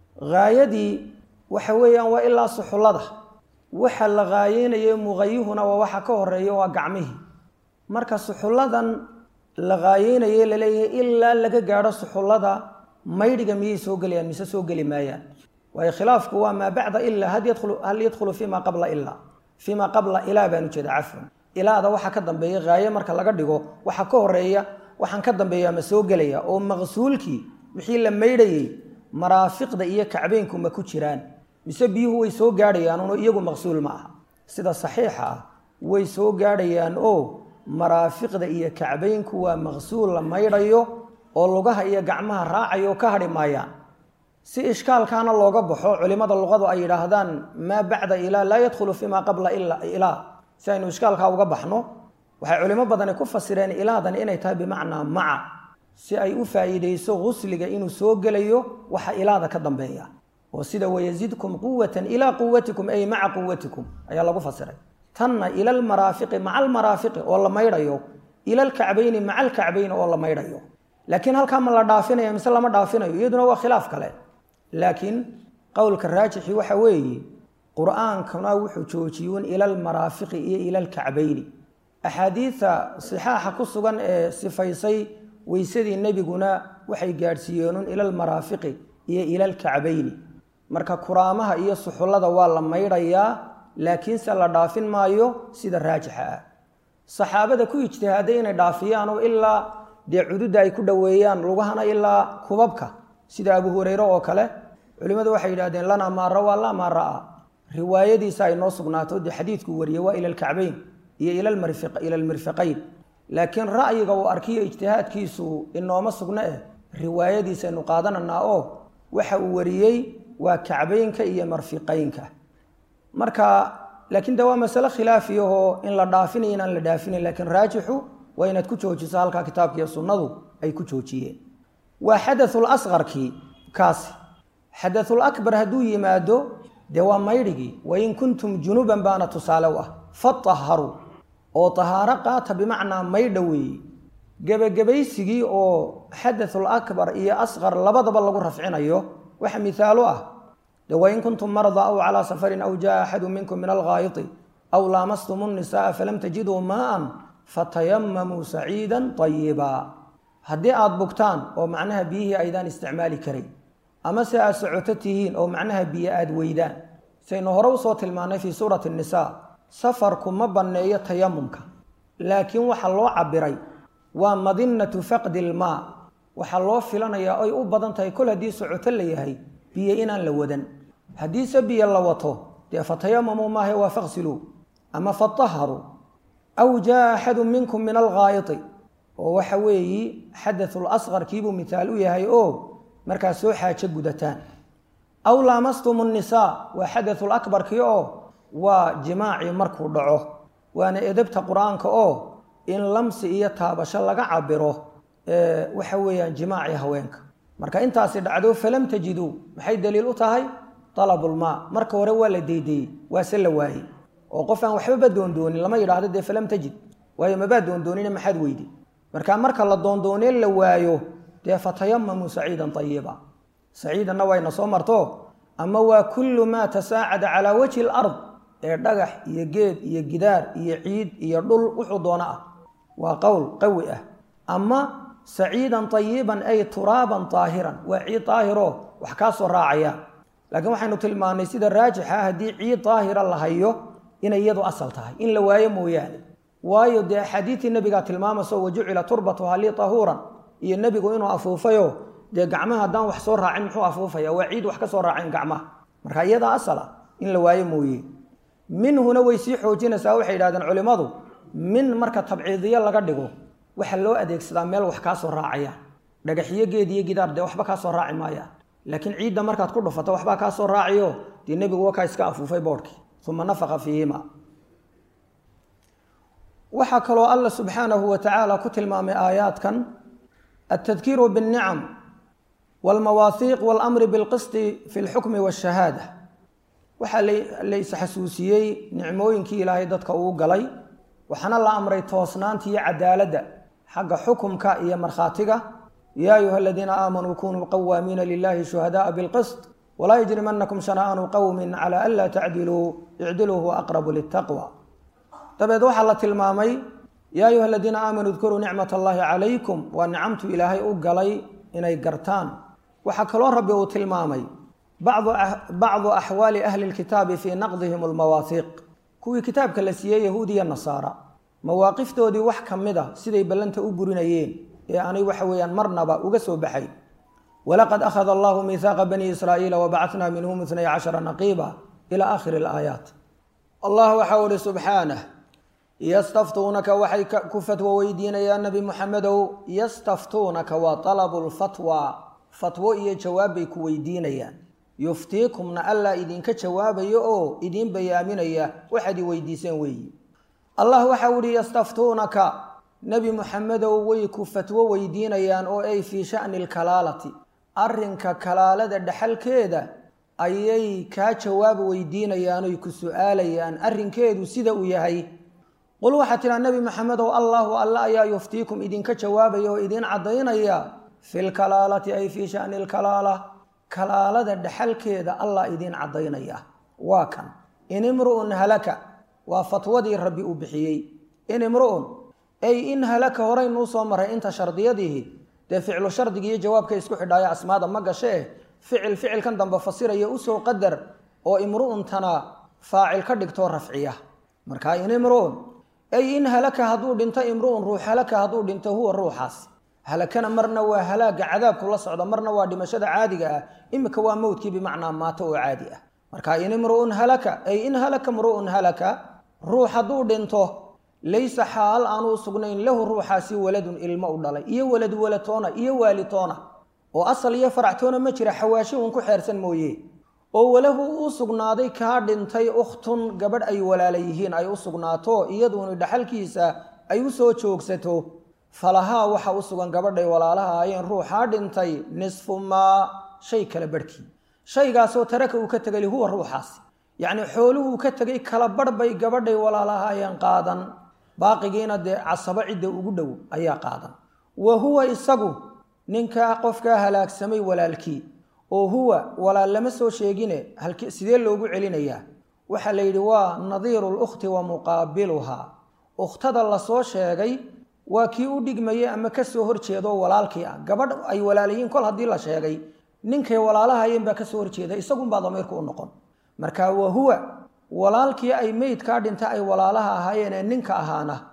haayadii waxa weeyaan waa ilaa suxullada waxa la haayeynayo mugayuhuna waa waxa ka horeeya waa gacmihii marka suxulladan la haayeynaye laleeyahay ilaa laga gaadho suxullada maydhiga miyay soo gelayaan mise soo geli maayaan waayo khilaafku waa maa bacda ilaa hal yadkhulu fima qabla ilaa fima qabla ilaa baan ujeeda cafwan ilaada waxa ka dambeeya haaye marka laga dhigo waxa ka horeeya waxaan ka dambeeya ma soo gelaya oo maqsuulkii wixii la maydhayey maraafiqda iyo kacbeynku ma ku jiraan mise biyuhu way soo gaadhayaan uno iyagu maqsuul ma aha sida saxiixa ah way soo gaadhayaan oo maraafiqda iyo kacbeynku waa maqsuul la maydhayo oo lugaha iyo gacmaha raacayo oo ka hadhi maayaan si ishkaalkaana looga baxo culimada luqadu ay yidhaahdaan maa bacda ilaa laa yadkhulu fimaa qabla ilaa si aynu ishkaalkaa uga baxno waxay culimo badani ku fasireen ilaadan inay tahay bimacnaa maca si ay u faa'iidayso gusliga inuu soo gelayo waxa ilaada ka dambeeya oo sida wayazidkum quwatan ilaa quwatikum ay maca quwatikum ayaa lagu fasiray tanna ila almaraafiqi maca almaraafiqi oo la maydhayo ila alkacbayni maca alkacbayni oo la maydhayo laakiin halkaa ma la dhaafinayo mise lama dhaafinayo iyaduna waa khilaaf kale laakiin qowlka raajixi waxa weeye qur-aankuna wuxuu joojiyuun ila almaraafiqi iyo ila alkacbayni axaadiida sixaaxa ku sugan ee sifaysay weysadii nebiguna waxay gaadhsiiyeenun ila almaraafiqi iyo ila alkacbayni marka kuraamaha iyo suxullada waa la maydhayaa laakiinse la dhaafin maayo sida raajixa ah saxaabada ku ijtihaaday inay dhaafiyaanoo ilaa dee cududda ay ku dhoweeyaan lugahana ilaa kubabka sida abu hureyre oo kale culimmadu waxay yidhahdeen lanaa maa rawaa laa maa ra'aa riwaayadiisa ay noo sugnaato dee xadiidkuu wariyey waa ila alkacbayn iyo ila almirfiqayn laakiin ra'yiga uu arkiyo ijtihaadkiisu inooma sugno eh riwaayadiisaynu qaadananaa oo waxa uu wariyey waa kacbaynka iyo marfiqaynka marka laakiin de waa masale khilaafiyahoo in la dhaafinayo inaan la dhaafinayn laakiin raajixu waa inaad ku joojiso halkaa kitaabka iyo sunnadu ay ku joojiyeen waa xadathul asqarkii kaasi xadathul akbar hadduu yimaado dee waa maydhigii wain kuntum junuban baana tusaale u ah fatahharuu oo tahaaro qaata bimacnaa maydha weeye gebagabaysigii oo xadathul akbar iyo asqar labadaba lagu rafcinayo waxa mihaalu ah de wain kuntum mardaa aw calaa safarin aw jaa axadu minkum min alghaayiti aw laamastum nnisaaa falam tajiduu maaan fatayamamuu saciida ayiba haddii aada bugtaan oo macnaha biyihii aydaan isticmaali karayn ama se aad socoto tihiin oo macnaha biyo aada weydaan saynu hore usoo tilmaanay fii suurati nnisaa safarku ma banneeyo tayamumka laakiin waxaa loo cabiray waa madinatu faqdi ilmaa waxaa loo filanayaa oy u badan tahay kol haddii socoto la yahay biyo inaan la wadan haddiise biyo la wato dee fatayamamuu maahe waa faqsiluu ama fataharuu aw jaa axadu minkum min alghaayiti oo waxa weeyi xadathul asqarkiibuu mithaal u yahay oo markaas soo xaajo gudataan aw laamastum nnisaa waa xadathul akbarkii oo waa jimaacii markuu dhaco waana edebta qur-aanka oo in lamsi iyo taabasho laga cabiro waxa weeyaan jimaacii haweenka marka intaasi dhacdo falam tajiduu maxay daliil u tahay alabulmaa marka hore waa la deydeyey waase la waayey oo qof aan waxbaba doondoonin lama yidhaahdo dee falam tajid waayo mabaa doondoonine maxaad weydi marka marka la doondoonee la waayo dee fatayamamuu saciidan ayiba saciidanna wayna soo marto ama waa kullu maa tasaacada calaa wajhi alard ee dhagax iyo geed iyo gidaar iyo ciid iyo dhul wuxuu doono ah waa qowl qawi ah ama saciidan ayiban ay turaaban aahiran waa ciid daahiro wax kaa soo raacaya laakiin waxaynu tilmaanay sida raajixa haddii ciid daahira la hayo inay iyadu asal tahay in la waayo mooyaane waayo dee axaadiidtii nebigaa tilmaamayso wajucila turbatuha lii tahuuran iyo nebigu inuu afuufayo dee gacmaha haddaan wax soo raacin muxuu afuufaya waa ciid wax ka soo raaceen gacmaha marka iyadaa asal ah in la waayo mooye minhuna way sii xoojinaysaa waxay yidhahdeen culimmadu min marka tabciidiyo laga dhigo waxaa loo adeegsadaa meel wax kaa soo raacayaan dhagaxiyo geed iyo gidaar dee waxba kaa soo raaci maayaan laakiin ciidda markaad ku dhufato waxbaa kaa soo raaciyo dee nebigu wakaa iska afuufay boodhkii uma nafaqa fiihima waxaa kaloo alla subxaanahu wa tacaala ku tilmaamay aayaadkan altadkiiru biاlnicam wاlmawaahiiq wاlamri biاlqisti fi اlxukmi wاshahaada waxaa la isxasuusiyey nicmooyinkii ilaahay dadka uu galay waxaana la amray toosnaanta iyo cadaaladda xagga xukumka iyo markhaatiga yaa ayuha aladiina aamanuu kunuu qawaamiina lilahi shuhadaءa bilqisط walaa yajrimanakum shana'anu qowmi cala an laa tacdiluu icdiluu huwa aqrabu litaqwa dabeed waxaa la tilmaamay yaa ayuha aladiina aamanuu dkuruu nicmat allahi calaykum waa nicamtu ilaahay u galay inay gartaan waxaa kaloo rabbi uu tilmaamay bacdu axwaali ahli lkitaabi fii naqdihim almawaahiiq kuwii kitaabka la siiyey yahuudiya nasaara mawaaqiftoodii wax ka mid a siday ballanta u burinayeen ee aanay waxa weeyaan marnaba uga soo baxay walaqad akhada allahu miihaaqa bani israa'iila wabacatnaa minhum itnay cashara naqiiba ila aakhiri alaayaat allah waxau ihi subxaanah yastaftuunaka waxay ku fatwo weydiinayaan nebi muxamedow yastaftuunaka waa talabu lfatwa fatwo iyo jawaab bay ku weydiinayaan yuftiikumna allaa idinka jawaabayo oo idiin bayaaminaya waxaad i weydiiseen weeyi allah waxau ihi yastaftuunaka nebi muxamedow way ku fatwo weydiinayaan oo ay fii sha'ni alkalaalati arrinka kalaalada dhexalkeeda ayay kaa jawaab weydiinayaan oy ku su-aalayaan arrinkeedu sida uu yahay qul waxaa tidhaa nebi maxamedow allahu alla ayaa yuftiikum idinka jawaabaya oo idiin caddaynaya fi lkalaalati ay fii sha'ni alkalaala kalaalada dhexalkeeda allah idiin caddaynaya waa kan in imru'un halaka waa fatwadii rabbi uu bixiyey in imru'un ay in halaka horeynuu soo maray inta shardiyadiihi dee ficlu shardiga iyo jawaabka isku xidhaayo asmaada ma gashee ficil ficilkan dambe fasiraya usoo qadar oo imru'untana faacil ka dhigtoo rafciya marka in imru'un ay in halaka hadduu dhinto imru'un ruux halaka hadduu dhinto huwa ruuxaas halakana marna waa halaaga cadaabku la socda marna waa dhimashada caadiga ah imika waa mowdkii bimacnaa maato oo caadi ah marka in imru'un halaka ay in halaka imru'un halaka ruux hadduu dhinto laysa xaal aanuu sugnayn lahu ruuxaasi waladun ilmo u dhalay iyo walad walatoona iyo waalitoona oo asal iyo faractoona ma jira xawaashi uun ku xeersan mooye oo walahu uu sugnaaday kaa dhintay ukhtun gabadh ay walaala yihiin ay u sugnaato iyaduunu dhaxalkiisa ay u soo joogsato falahaa waxa u sugan gabadhay walaalaha ayeen ruuxaa dhintay nisfu maa shay kala barhkii shaygaasoo taraka uu ka tegay huwa ruuxaasi yacnii xooluhuu ka tegay kala barh bay gabadhay walaalaha ayeen qaadan baaqigiina dee casabo cidda ugu dhow ayaa qaadan wa huwa isagu ninkaa qofkaa halaagsamay walaalkii oo huwa walaal lama soo sheegine halki sidee loogu celinayaa waxaa la yidhi waa nadiiru lukhti wa muqaabiluhaa ukhtada lasoo sheegay waa kii u dhigmayay ama kasoo horjeedo walaalkii ah gabadh ay walaalayiin kol haddii la sheegay ninkay walaalahayeen baa kasoo horjeeda isagunbaa damiirku u noqon marka wa huwa walaalkii ay meydkaa dhinta ay walaalaha ahaayeen ee ninka ahaana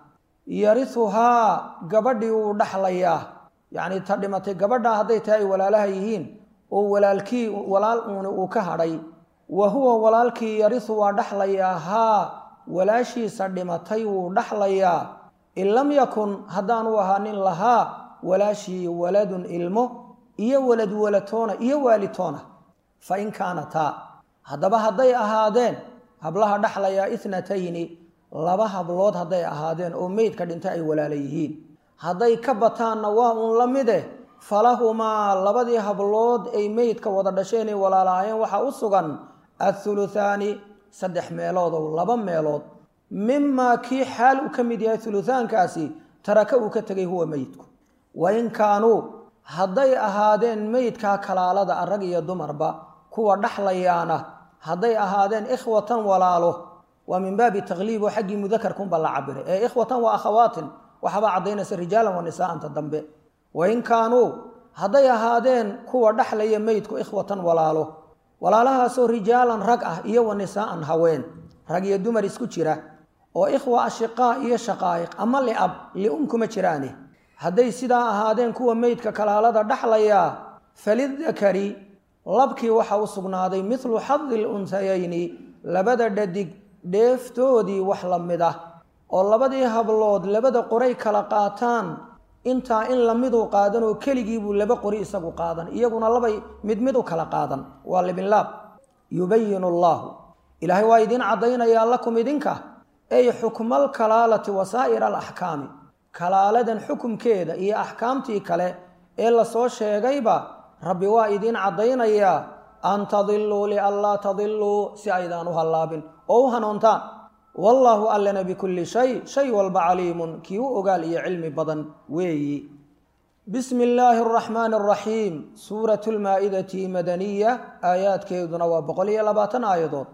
yarihuhaa gabadhii wuu dhaxlayaa yacni ta dhimatay gabadhaa hadday tahay ay walaalaha yihiin oo walaalkii walaal uuni uu ka hadhay wa huwa walaalkii yarihu waa dhaxlayaa haa walaashiisa dhimatay wuu dhaxlayaa in lam yakun haddaanu ahaanin lahaa walaashii waladun ilmo iyo walad walatoona iyo waalitoona fa in kaanataa haddaba hadday ahaadeen hablaha dhaxlayaa itnatayni laba hablood hadday ahaadeen oo meydka dhintay ay walaala yihiin hadday ka bataanna waa uun la mide falahumaa labadii hablood ay meydka wada dhasheen ay walaalaayeen waxaa u sugan athuluthaani saddex meelood oo laba meelood mimaa kii xaal uu ka mid yahay thuluthaankaasi taraka uu ka tegay huwa meydku wa in kaanuu hadday ahaadeen meydkaa kalaalada a rag iyo dumarba kuwa dhaxlayaana hadday ahaadeen ikhwatan walaalo waa min baabi takliib oo xaggii mudakarkunba la cabiray ee ikhwatan waa akhawaatin waxaabaa caddaynaysa rijaalan wa nisaa'anta dambe wa in kaanuu hadday ahaadeen kuwa dhaxlaya meydku ikhwatan walaalo walaalahaasoo rijaalan rag ah iyo wa nisaa'an haween rag iyo dumar isku jira oo ikhwa ashiqaa iyo shaqaa'iq ama liab li-um kuma jiraane hadday sidaa ahaadeen kuwa meydka kalaalada dhaxlayaa falidakari labkii waxa u sugnaaday midlu xadi lunsayayni labada dhadig dheeftoodii wax la mid ah oo labadii hablood labada qoray kala qaataan intaa in lamiduu qaadan oo keligiibuu laba qori isagu qaadan iyaguna labay mid mid u kala qaadan waa libinlaab yubayinu allaahu ilaahay waa idiin caddaynayaa lakum idinka ay xukmal kalaalati wasaa'ir alaxkaami kalaaladan xukumkeeda iyo axkaamtii kale ee lasoo sheegayba rabbi waa idiin caddaynayaa an tadiluu lianlaa tadiluu si aydaan u hallaabin oo u hanoontaan wallaahu allana bikulli shay shay walba caliimun kii u ogaal iyo cilmi badan weeyi bismi illaahi araxmaani araxiim suuratu lmaa'idati madaniya aayaadkeeduna waa boqol iyo labaatan aayadood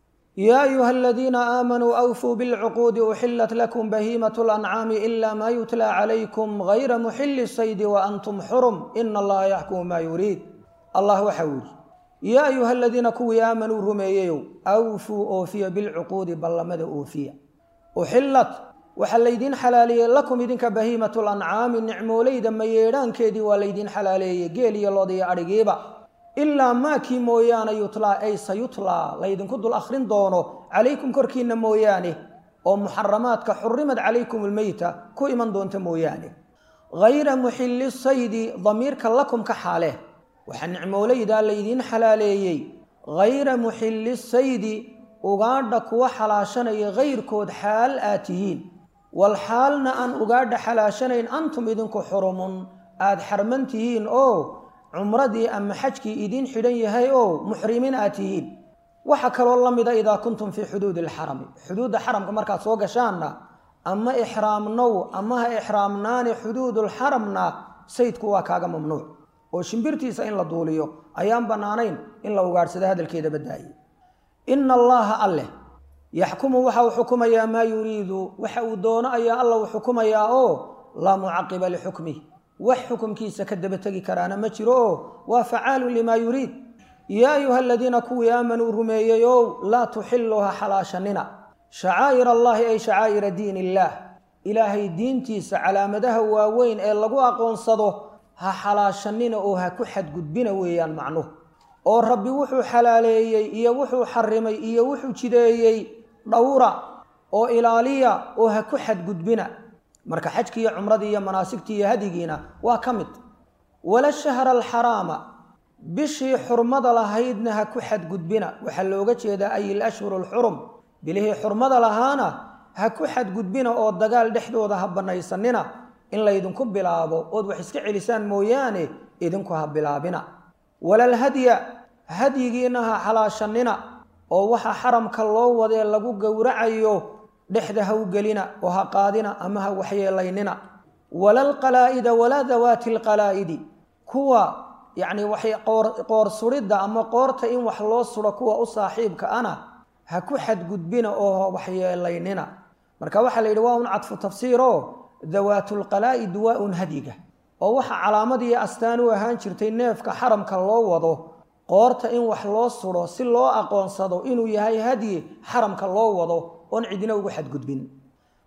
yaa ayuha aladiina aamanuu awfuu bilcuquudi uxilat lakum bahiimatu lancaami ila maa yutla calaykum gayra muxili saydi wa antum xurum ina allaha yaxkumu maa yuriid allah waxa uu yidhi yaa ayuha aladiina kuwii aamanuu rumeeyeyow awfuu oofiya bilcuquudi ballamada oofiya uxillat waxaa laydiin xalaaleeyey lakum idinka bahiimatu lancaami nicmoolayda mayeedhaankeedii waa laydiin xalaaleeyey geel iyo lood iyo adhigiiba ilaa maakii mooyaane yutlaa ay sayutlaa laydinku dul akhrin doono calaykum korkiinna mooyaane oo muxaramaadka xurimad calaykum ulmeyta ku iman doonta mooyaane hayra muxilli saydi damiirka lakum ka xaale waxaa nicmoolaydaa laydiin xalaaleeyey hayra muxilli saydi ugaadha kuwa xalaashanaya hayrkood xaal aad tihiin wal xaalna aan ugaadha xalaashanayn antum idinku xurumun aada xarman tihiin oo cumradii ama xajkii idiin xidhan yahay oo muxrimiin aad tihiin waxa kaloo la mida idaa kuntum fii xuduudi alxarami xuduudda xaramka markaad soo gashaanna ama ixraamnow ama ha ixraamnaani xuduudulxaramna saydku waa kaaga mamnuuc oo shimbirtiisa in la duuliyo ayaan bannaanayn in la ugaadhsado hadalkeeda badaaye ina allaaha alleh yaxkumu waxa uu xukumayaa maa yuriidu waxa uu doono ayaa alla uu xukumayaa oo laa mucaqiba lixukmih wax xukumkiisa ka daba tegi karaana ma jiro oo waa facaalun limaa yuriid yaa ayuha aladiina kuwii aamanuu rumeeyeyow laa tuxiluha xalaashanina shacaa'ir allaahi ay shacaa'ira diin illaah ilaahay diintiisa calaamadaha waaweyn ee lagu aqoonsado ha xalaashanina oo ha ku xadgudbina weeyaan macnuhu oo rabbi wuxuu xalaaleeyey iyo wuxuu xarimay iyo wuxuu jideeyey dhowra oo ilaaliya oo ha ku xadgudbina marka xajkii iyo cumradii iyo manaasigtii iyo hadigiina waa ka mid wala shahra alxaraama bishii xurmada lahaydna ha ku xadgudbina waxaa looga jeedaa ay ilashhuru alxurum bilihii xurmada lahaana ha ku xadgudbina oo dagaal dhexdooda ha bannaysanina in laydinku bilaabo ood wax iska celisaan mooyaane idinku ha bilaabina walalhadya hadyigiina ha xalaashanina oo waxa xaramka loo wadee lagu gowracayo dhexda ha u gelina oo ha qaadina ama ha waxyeelaynina walalqalaa'ida walaa dawaati alqalaa'idi kuwa yacni waxay qoor suridda ama qoorta in wax loo suro kuwa u saaxiibka ana ha ku xadgudbina oo waxyeelaynina marka waxaa la yidhi waa un cadfu tafsiiroo dawaatulqalaa'id waa un hadyiga oo waxa calaamad iyo astaan u ahaan jirtay neefka xaramka loo wado qoorta in wax loo suro si loo aqoonsado inuu yahay hadyi xaramka loo wado oon cidina ugu xadgudbin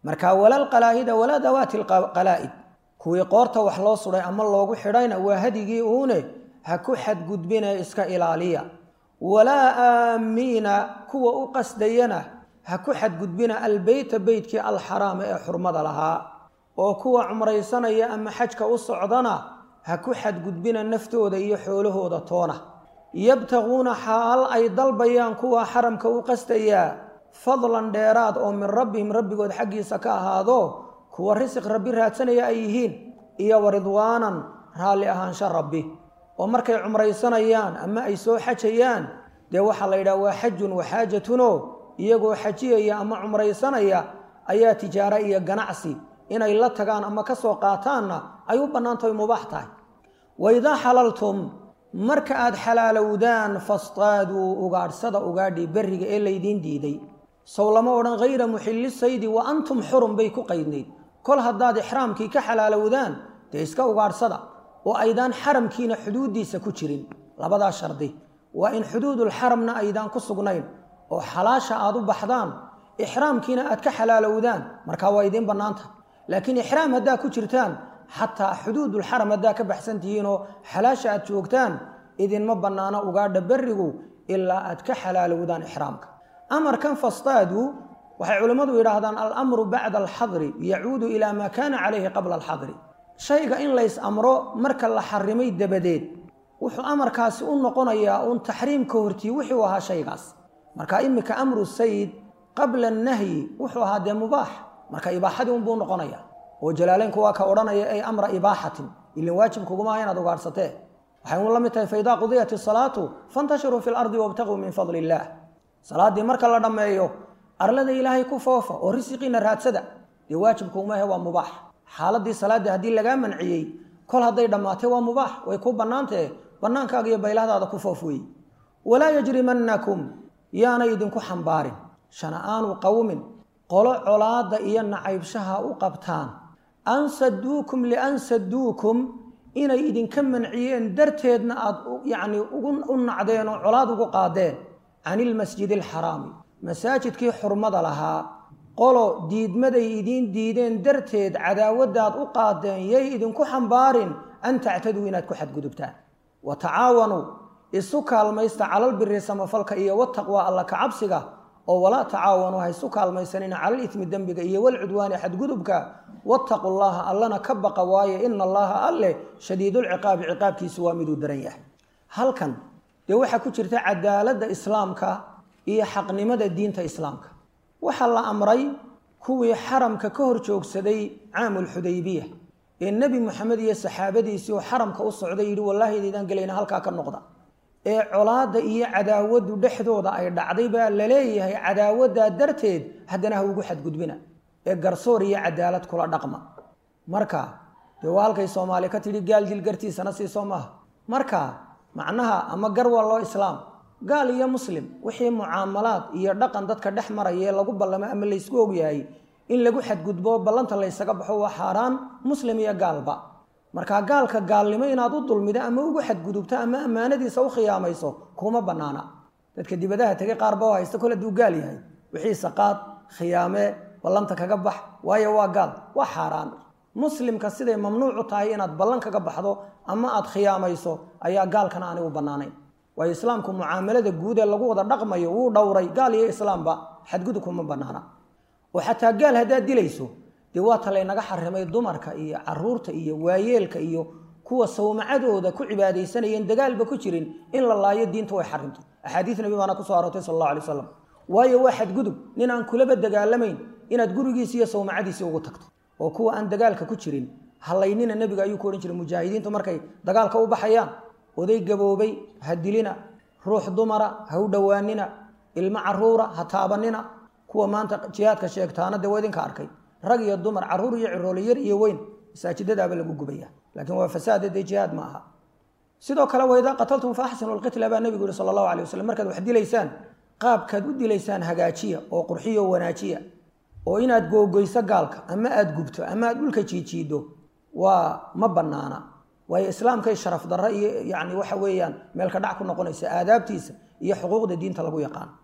marka walal qalaa'ida walaa dawaati lqalaa'id kuwii qoorta wax loo suday ama loogu xidhayna waa hadigii uune ha ku xadgudbine iska ilaaliya walaa aamiina kuwa u qasdayana ha ku xadgudbina albeyta beytkii alxaraama ee xurmada lahaa oo kuwa cumraysanaya ama xajka u socdana ha ku xadgudbina naftooda iyo xoolahooda toona yabtaquuna xaal ay dalbayaan kuwa xaramka u qastayaa fadlan dheeraad oo min rabbihim rabbigood xaggiisa ka ahaado kuwa risiq rabbi raadsanaya ay yihiin iyo wa ridwaanan raalli ahaansha rabbi oo markay cumraysanayaan ama ay soo xajayaan dee waxaa la yidhaha waa xajun waxaajatunoo iyagoo xajiyaya ama cumraysanaya ayaa tijaaro iyo ganacsi inay la tagaan ama ka soo qaataanna ay u bannaantahay mubaax tahay waidaa xalaltum marka aad xalaalowdaan fastaaduu ugaadhsada ugaadhi berriga ee laydiin diiday sow lama odhan hayra muxilli saydi wa antum xurum bay ku qaydnayd kol haddaad ixraamkii ka xalaalowdaan dee iska ugaadhsada oo aydaan xaramkiina xuduuddiisa ku jirin labadaa shardi waa in xuduudulxaramna aydaan ku sugnayn oo xalaasha aad u baxdaan ixraamkiina aad ka xalaalowdaan markaa waa idiin bannaanta laakiin ixraam haddaa ku jirtaan xataa xuduudulxaram haddaa ka baxsan tihiinoo xalaasha aad joogtaan idinma bannaano ugaadha berrigu ilaa aad ka xalaalowdaan ixraamka amarkan fastaadu waxay culimmadu yidhaahdaan alamru bacda alxadri yacuudu ilaa maa kaana calayhi qabla alxadri shayga in lays amro marka la xarimay dabadeed wuxuu amarkaasi u noqonayaa uun taxriimka hortii wuxuu ahaa shaygaas marka iminka amru sayid qabla annahyi wuxuu ahaa dee mubaax marka ibaaxadii unbuu noqonaya oo jalaaleynku waa ka odhanaya ay amra ibaaxatin ilin waajib kuguma aha inaad ugaadhsatee waxay un la mid tahay faidaa qudiyat isalaatu fantashiruu fi lardi wabtaguu min fadli illaah salaaddii marka la dhammeeyo arlada ilaahay ku foofa oo risiqiina raadsada dee waajibkuguma ahe waa mubaax xaaladii salaaddii haddii lagaa manciyey kol hadday dhammaatay waa mubaax way ku bannaantahe bannaankaaga iyo baylahdaada ku foof weeye walaa yajrimannakum yaanay idinku xambaarin shana'aanu qowmin qolo colaadda iyo nacaybshaha u qabtaan an saduukum lian saduukum inay idinka manciyeen darteedna aada yacni u nacdeen oo colaad ugu qaadeen can ilmasjidi alxaraami masaajidkii xurmada lahaa qolo diidmaday idiin diideen darteed cadaawaddaad u qaadeen yay idinku xambaarin an tactaduu inaad ku xadgudubtaan wa tacaawanuu isu kaalmaysta calalbiri samafalka iyo wataqwa alla ka cabsiga oo walaa tacaawanuu ha isu kaalmaysanina calal ismi dembiga iyo walcudwaani xadgudubka wattaqu llaha allana ka baqa waaye ina allaha alleh shadiidulciqaabi ciqaabkiisu waa miduu daran yahay halkan dee waxaa ku jirta cadaaladda islaamka iyo xaqnimada diinta islaamka waxaa la amray kuwii xaramka ka hor joogsaday caamulxudaybiya ee nebi moxamed iyo saxaabadiisii oo xaramka u socday yidhi wallaahi idaydaan gelayna halkaa ka noqda ee colaadda iyo cadaawaddu dhexdooda ay dhacday baa la leeyahay cadaawaddaa darteed haddana ha ugu xadgudbina ee garsoor iyo cadaalad kula dhaqma marka dee waa halkay soomaali ka tidhi gaal dil gartiisana siisoo maaha marka macnaha ama gar waa loo islaam gaal iyo muslim wixii mucaamalaad iyo dhaqan dadka dhex maraya ee lagu ballamo ama laysku ogyahay in lagu xadgudbo ballanta laysaga baxo waa xaaraan muslim iyo gaalba marka gaalka gaalnimo inaad u dulmido ama ugu xadgudubto ama ammaanadiisa u khiyaamayso kuma bannaana dadka dibadaha tegay qaarba oo haysta kol hadduu gaal yahay wixiisa qaad khiyaamee ballanta kaga bax waayo waa gaal waa xaaraan muslimka siday mamnuucu tahay inaad ballan kaga baxdo ama aad khiyaamayso ayaa gaalkana aanay u bannaanayn waayo islaamku mucaamalada guud ee lagu wada dhaqmayo wuu dhowray gaal iyo islaamba xadgudub kuma bannaana oo xataa gaal haddaad dilayso dee waata laynaga xarimay dumarka iyo caruurta iyo waayeelka iyo kuwa sawmacadooda ku cibaadaysanayeen dagaalba ku jirin in la laayo diinta way xarimtay axaadiis nabi baana kusoo aroortay sal allahu alay wasalam waayo waa xadgudub nin aan kulaba dagaalamayn inaad gurigiisi iyo sawmacadiisii ugu tagto oo kuwa aan dagaalka ku jirin hallaynina nebiga ayuu ku odhan jiray mujaahidiintu markay dagaalka u baxayaan oday gaboobay ha dilina ruux dumara ha u dhowaanina ilmo caruura ha taabanina kuwa maanta jihaadka sheegtaana dee waa idinka arkay rag iyo dumar caruur iyo ciroole yar iyo weyn masaajidadaaba lagu gubaya laakiin waa fasaada dee jihaad ma aha sidoo kale waidaa qataltum fa axsinu lqitla baa nebigu yihi sala allahu alay waslm markaad wax dilaysaan qaabkaad u dilaysaan hagaajiya oo qurxiyo wanaajiya oo inaad googoyso gaalka ama aada gubto ama aad dhulka jiijiido waa ma bannaana waayo islaamkay sharaf darro iyo yacni waxa weeyaan meelka dhac ku noqonaysa aadaabtiisa iyo xuquuqda diinta lagu yaqaan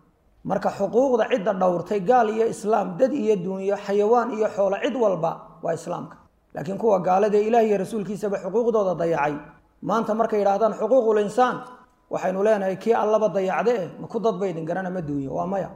marka xuquuqda cidda dhowrtay gaal iyo islaam dad iyo duunyo xayawaan iyo xoolo cid walba waa islaamka laakiin kuwa gaalada ilaah iyo rasuulkiisaba xuquuqdooda dayacay maanta markay yidhaahdaan xuquuqul insaan waxaynu leenahay kii allaba dayacde eh ma ku dadba idin garana ma duunyo waa maya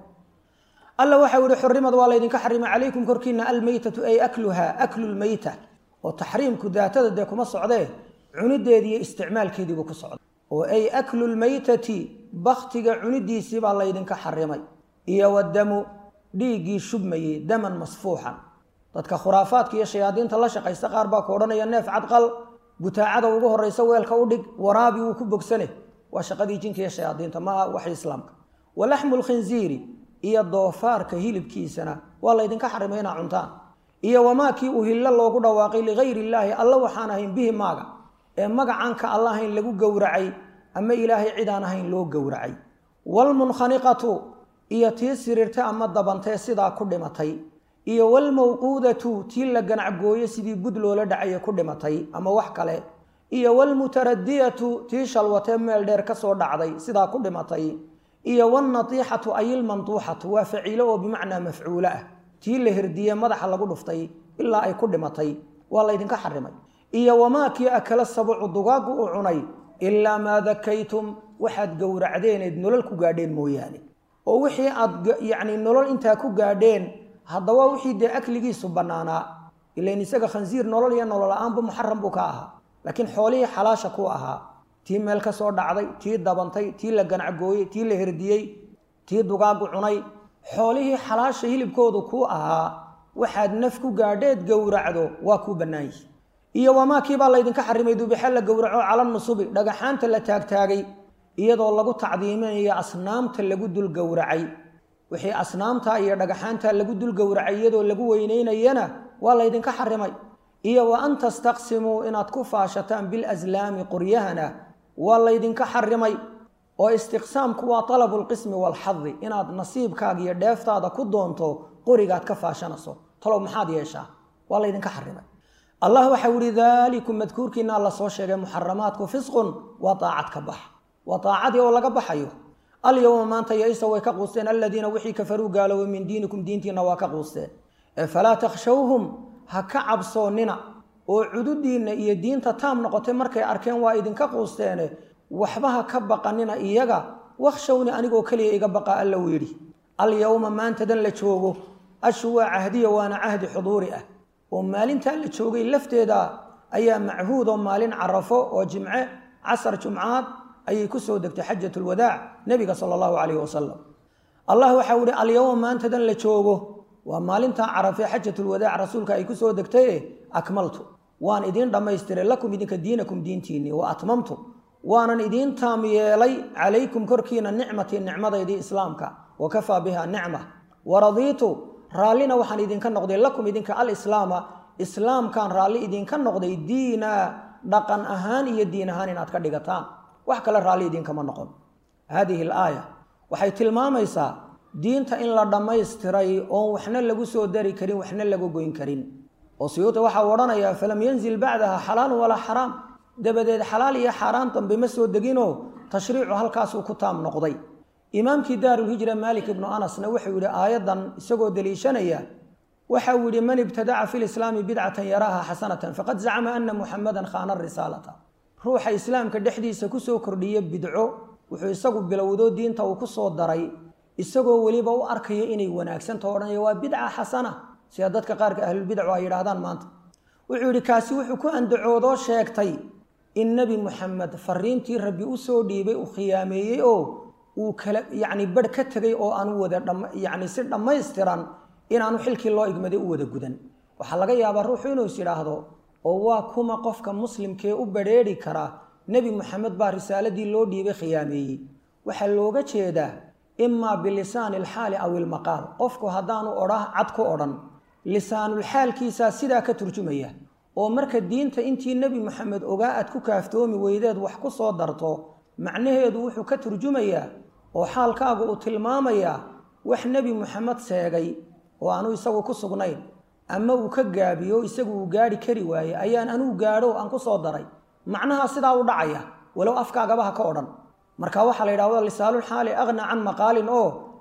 alla waxau yihi xurimad waa laydinka xarimay calaykum korkiina almeytatu ay akluha aklu lmeyta oo taxriimku daatada dee kuma socdee cunideedi iyo isticmaalkeediibuu ku socda oo ay aklu lmeytati baktiga cunidiisii baa laydinka xarimay iyo wadamu dhiiggii shubmayey daman masfuuxan dadka khuraafaadka iyo shayaadiinta la shaqaysta qaar baa ku odhanaya neef cadqal butaacada ugu horeysa weelka u dhig waraabi wuu ku bogsane waa shaqadii jinka iyo shayaadiinta maaha waxay islaamka walaxmu lkhinziiri iyo doofaarka hilibkiisana waa laydinka xarimay inaa cuntaan iyo wamaakii uhillo loogu dhawaaqay ligayri illaahi alla waxaan ahayn bihi maaga ee magacanka alla ahayn lagu gowracay ama ilaahay cidaan ahayn loo gowracay waalmunkhaniqatu iyo tii siriirta ama dabantee sidaa ku dhimatay iyo waalmawquudatu tii la ganacgooye sidii bud loola dhacaya ku dhimatay ama wax kale iyo waalmutaradiyatu tii shalwatee meel dheer ka soo dhacday sidaa ku dhimatay iyo waalnatiixatu ayilmanduuxatu waa faciilo oo bimacnaa mafcuulo ah tii la hirdiye madaxa lagu dhuftay ilaa ay ku dhimatay waa laydinka xarimay iyo wamaakii akala sabucu dugaaggu u cunay ilaa maa dakaytum waxaad gowracdeeneed nolol ku gaadheen mooyaane oo wixii aad yacni nolol intaa ku gaadheen haddaba wixii dee akligiisu bannaanaa ilain isaga khansiir nolol iyo nolol la-aanba muxaram buu ka ahaa laakiin xoolihii xalaasha ku ahaa tii meel ka soo dhacday tii dabantay tii la ganacgooyey tii la herdiyey tii dugaaggu cunay xoolihii xalaasha hilibkoodu kuu ahaa waxaad naf ku gaadheed gowracdo waa kuu bannaan yihi iyo wamaakii baa laydinka xarimay dubixe la gowraco cala nusubi dhagaxaanta la taagtaagay iyadoo lagu tacdiiminayo asnaamta lagu dul gowracay wixii asnaamta iyo dhagaxaanta lagu dul gowracay iyadoo lagu weyneynayana waa laydinka xarimay iyo wa an tastaqsimuu inaad ku faashataan bilaslaami qoryahana waa laydinka xarimay oo istiqsaamku waa talabu lqismi waalxadi inaad nasiibkaaga iyo dheeftaada ku doonto qorigaad ka faashanayso talow maxaad yeeshaa waa laydinka xarimay allah waxau yihi daalikum madkuurkiina la soo sheegay muxaramaadku fisqun waa daacad ka bax waa daacadii oo laga baxayo alyowma maanta yaisa way ka quusteen aladiina wixii kafaruu gaaloobay min diinikum diintiina waa ka quusteen ee falaa takhshawhum ha ka cabsoonnina oo cududiinna iyo diinta taam noqotay markay arkeen waa idinka quusteene waxba ha ka baqanina iyaga wakshawni anigoo keliya iga baqa alla uu yidhi alyowma maantadan la joogo ashu waa cahdiya waana cahdi xuduuri ah oo maalintaa la joogay lafteeda ayaa machuud oo maalin carafo oo jimce casar jumcaad ayay ku soo degtay xajat lwadaac nebiga sala allahu calayhi wasalam allah waxau ihi alyowma maantadan la joogo waa maalintaa carafe xajatulwadaac rasuulka ay ku soo degtaye akmaltu waan idiin dhammaystiray lakum idinka diinakum diintiinii wa atmamtu waanan idiin taam yeelay calaykum korkiina nicmatii nicmadaydii islaamka wa kafaa biha nicma waradiitu raallina waxaan idinka noqday lakum idinka alislaama islaamkaan raalli idinka noqday diina dhaqan ahaan iyo diin ahaan inaad ka dhigataan wax kale raalli idinkama noqon haadihi alaaya waxay tilmaamaysaa diinta in la dhammaystiray oon waxna lagu soo dari karin waxna lagu goyn karin oo siyuuti waxaa odhanayaa falam yanzil bacdaha xalaalun walaa xaraam dabadeed xalaal iyo xaaraan dambe ma soo deginoo tashriicu halkaasuu ku taam noqday imaamkii daarulhijra maalik ibnu anasna wuxuu yidhi aayaddan isagoo deliishanaya waxa uu yidhi man ibtadaca fi lislaami bidcatan yaraaha xasanatan faqad zacama ana muxamadan khaana risaalata ruuxa islaamka dhexdiisa kusoo kordhiya bidco wuxuu isagu bilowdo diinta uu kusoo daray isagoo weliba u arkaya inay wanaagsanto odhanaya waa bidca xasana sida dadka qaarka ahlulbidcu ay yidhaahdaan maanta wuxuu yidhi kaasi wuxuu ku andacoodoo sheegtay in nebi muxamed fariintii rabbi usoo dhiibay uu khiyaameeyey oo uu kala yacni barh ka tegay oo aanu wada yacni si dhammaystiran inaanu xilkii loo igmaday u wada gudan waxaa laga yaabaa ruuxu inuu is yidhaahdo oo waa kuma qofka muslimkee u badrheeri kara nebi moxamed baa risaaladii loo dhiibay khiyaameeyey waxaa looga jeedaa imaa bilisaani alxaali aw ilmaqaal qofku haddaanu odhah cad ku odhan lisaanulxaalkiisaa sidaa ka turjumaya oo marka diinta intii nebi moxamed ogaa aad ku kaaftoomi weydeed wax ku soo darto macnaheedu wuxuu ka turjumayaa oo xaalkaagu uu tilmaamayaa wax nebi moxamed seegay oo aanu isagu ku sugnayn ama uu ka gaabiyo isagu uu gaadhi kari waaye ayaan anuu gaadho aan ku soo daray macnaha sidaa u dhacaya walow afkaagaba ha ka odhan marka waxaa la yidhahda lisaalulxaali aqna can maqaalin oo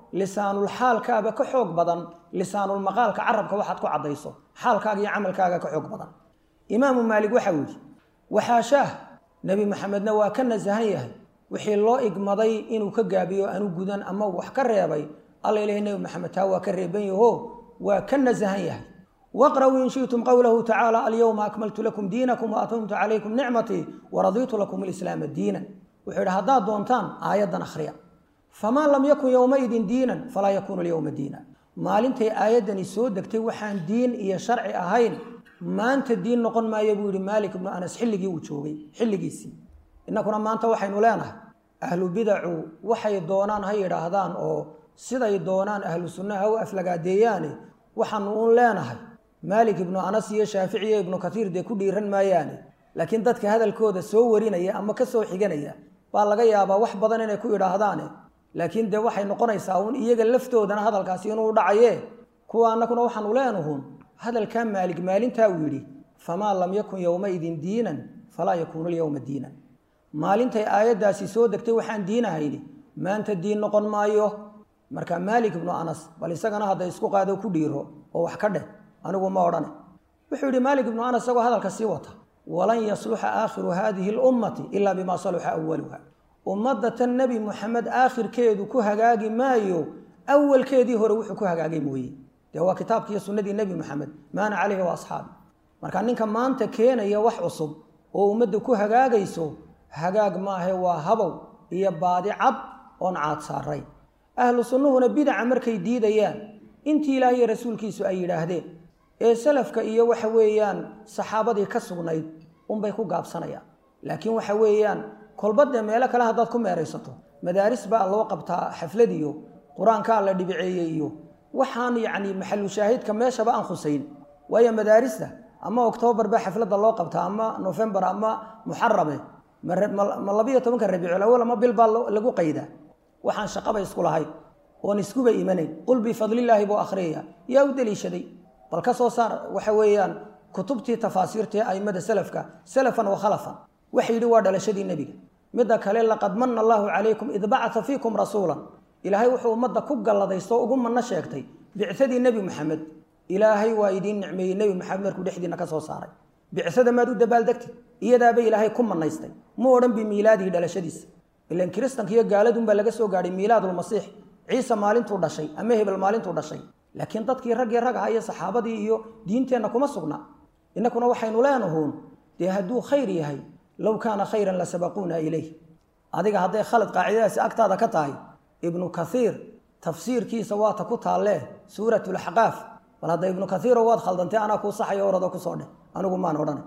lisaanulxaalkaaba ka xoog badan lisaanulmaqaalka carabka waxaad ku caddayso xaalkaaga iyo camalkaaga ka xoog badan imaamu maalik waxau yidhi waxaashaah nebi maxamedna waa ka nasahan yahay wixii loo igmaday inuu ka gaabiyo anu gudan ama wax ka reebay alla ilahi nebi maxamed taa waa ka reeban yaho waa ka nasahan yahay waqra'uu in shi'tum qowlahu tacaala alyowma akmaltu lakum diinakum wa atmamtu calaykum nicmatii waradiitu lakum alislaama diinan wuxuu yidhi haddaad doontaan aayaddan akhriya famaa lam yakun yowmaidin diinan falaa yakuunu alyowma diina maalintay aayaddani soo degtay waxaan diin iyo sharci ahayn maanta diin noqon maayo buu yihi maalik ibnu anas xilligii uu joogay xilligiisii innakuna maanta waxaynu leenahay ahlu bidacu waxay doonaan ha yidhaahdaan oo siday doonaan ahlu sunnaha u aflagaadeeyaane waxaanu uun leenahay maalik ibnu anas iyo shaafici iyo ibnu katiir dee ku dhiiran maayaane laakiin dadka hadalkooda soo warinaya ama ka soo xiganaya baa laga yaabaa wax badan inay ku yidhaahdaane laakiin dee waxay noqonaysaa uun iyaga laftoodana hadalkaasi inuu dhacaye kuwa annaguna waxaanu leenuhun hadalkaa maalik maalintaa uu yidhi famaa lam yakun yowmaidin diinan falaa yakuunu lyowma diinan maalintay aayaddaasi soo degtay waxaan diinahayni maanta diin noqon maayo marka maalik ibnu anas bal isagana hadda isku qaado ku dhiiro oo wax ka dheh anigu ma odhane wuxuu yidhi maalik ibnu anas isagoo hadalka sii wata walan yasluxa aakhiru hadihi lummati ilaa bimaa saluxa awaluha ummadda tan nebi muxamed aakhirkeedu ku hagaagi maayo awalkeedii hore wuxuu ku hagaagay mooye dee waa kitaabki iyo sunnadii nebi moxamed maana caleyhi wa asxaabi marka ninka maanta keenaya wax cusub oo ummadda ku hagaagayso hagaag maahe waa habow iyo baadi cad oon caad saaray ahlu sunnuhuna bidaca markay diidayaan intii ilaah iyo rasuulkiisu ay yidhaahdeen ee salafka iyo waxa weeyaan saxaabadii ka sugnayd unbay ku gaabsanayaan laakiin waxa weeyaan kolbadee meelo kale haddaad ku meeraysato madaaris baa loo qabtaa xaflad iyo qur-aankaa la dhibiceeyey iyo waxaan yacni maxalu shaahidka meeshaba aan khusayn waayo madaarista ama oktoobar baa xafladda loo qabtaa ama nofembar ama muxarame ma labiyo tobanka rabiicul awal ama bil baa lagu qaydaa waxaan shaqaba isku lahayn oon iskuba imanayn qul bifadlillaahi buu akhriyaya yaa u deliishaday bal ka soo saar waxa weeyaan kutubtii tafaasiirtae aimada salafka salafan wa khalafan waxa yidhi waa dhalashadii nebiga midda kale laqad mana allaahu calaykum id bacata fiikum rasuulan ilaahay wuxuu ummadda ku galladaysto ugu manno sheegtay bicadii nebi maxamed ilaahay waa idiin nicmeeyey nebi maxamed markuu dhexdiina ka soo saaray bicsada maad u dabaaldegtay iyadaaba ilaahay ku manaystay mu odhan bi miilaadihi dhalashadiisa ilan kiristanka iyo gaaladunbaa laga soo gaadhay miilaadulmasiix ciise maalintuu dhashay ama hebel maalintuu dhashay laakiin dadkii raggii rag aha iyo saxaabadii iyo diinteenna kuma sugna innakuna waxaynu leenahuun dee hadduu khayr yahay low kaana khayran la sabaquuna ilayh adiga hadday khalad qaacidadaasi agtaada ka tahay ibnu kaiir tafsiirkiisa waata ku taallee suurat laxqaaf bal hadda ibnu kaiiro waad khaldantay anaa kuu saxayo orado kusoo dheh anigu maan odhanay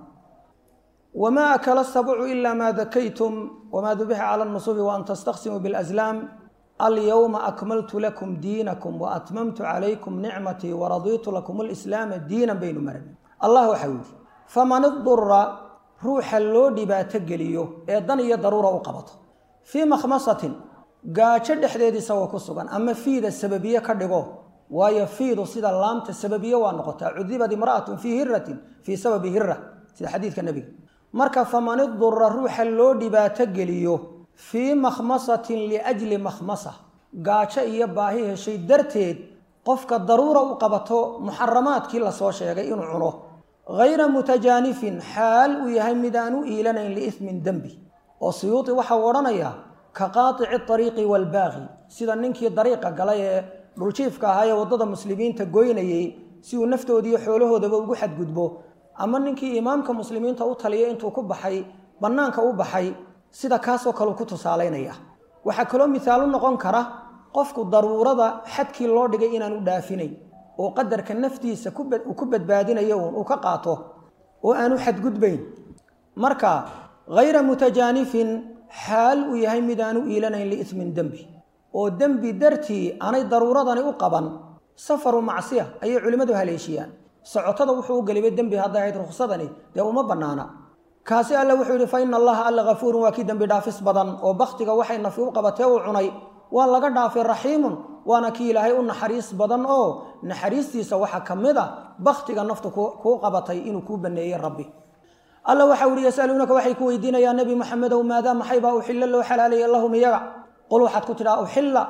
wamaa akala sabcu ila maa dakaytum wamaa dubixa cala nusubi waan tastaqsimuu bilaslaam alyowma akmaltu lakum diinakum waatmamtu calaykum nicmatii waradiitu lakum alislaama diinan baynu maran allah waxau yidhi faman idura ruuxa loo dhibaato geliyo ee dan iyo daruura u qabato fii makhmasatin gaajo dhexdeed isagoo ku sugan ama fiida sababiye ka dhigo waayo fiidu sida laamta sababiye waa noqotaa cudibad imra'atun fii hiratin fii sababi hira sida xadiidka nebiga marka faman idura ruuxa loo dhibaato geliyo fii makhmasatin liajli makhmasa gaajo iyo baahi heshay darteed qofka daruura u qabato muxaramaadkii lasoo sheegay inuu cuno hayra mutajaanifin xaal uu yahay mid aan u iilanayn liismin dembi oo siyuuti waxau odhanayaa ka qaatici ariiqi waalbaaqi sida ninkii dariiqa galay ee dhuljiifka ahaa ee waddada muslimiinta goynayey si uu naftoodiiyo xoolahoodaba ugu xadgudbo ama ninkii imaamka muslimiinta u taliya intuu ku baxay bannaanka u baxay sida kaasoo kaleu ku tusaalaynaya waxaa kaloo misaalu noqon kara qofku daruurada xadkii loo dhigay inaanu dhaafinayn oo qadarka naftiisa uu ku badbaadinayo uun uu ka qaato oo aanu xadgudbayn marka hayra mutajaanifin xaal uu yahay mid aanu iilanayn liismin dembi oo dembi dartii aanay daruuradani u qaban safaru macsiya ayay culimmadu haleeshiyaan socotada wuxuu u gelibay dembi hadday ahayd ruksadani dee uma bannaana kaasi alle wuxuu yidhi fa ina allaha alla hafuurun waa kii dembi dhaafis badan oo bakhtiga waxay nafi u qabatee uu cunay waa laga dhaafay raxiimun waana kii ilaahay u naxariis badan oo naxariistiisa waxaa ka mid a bakhtiga naftu kuu qabatay inuu kuu baneeyey rabbi alla waxau ihi yasaluunaka waxay ku weydiinayaan nebi maxamedow maadaa maxaybaa uxilla loo xalaalaya lahum iyaga qul waxaad ku tidhaha uxilla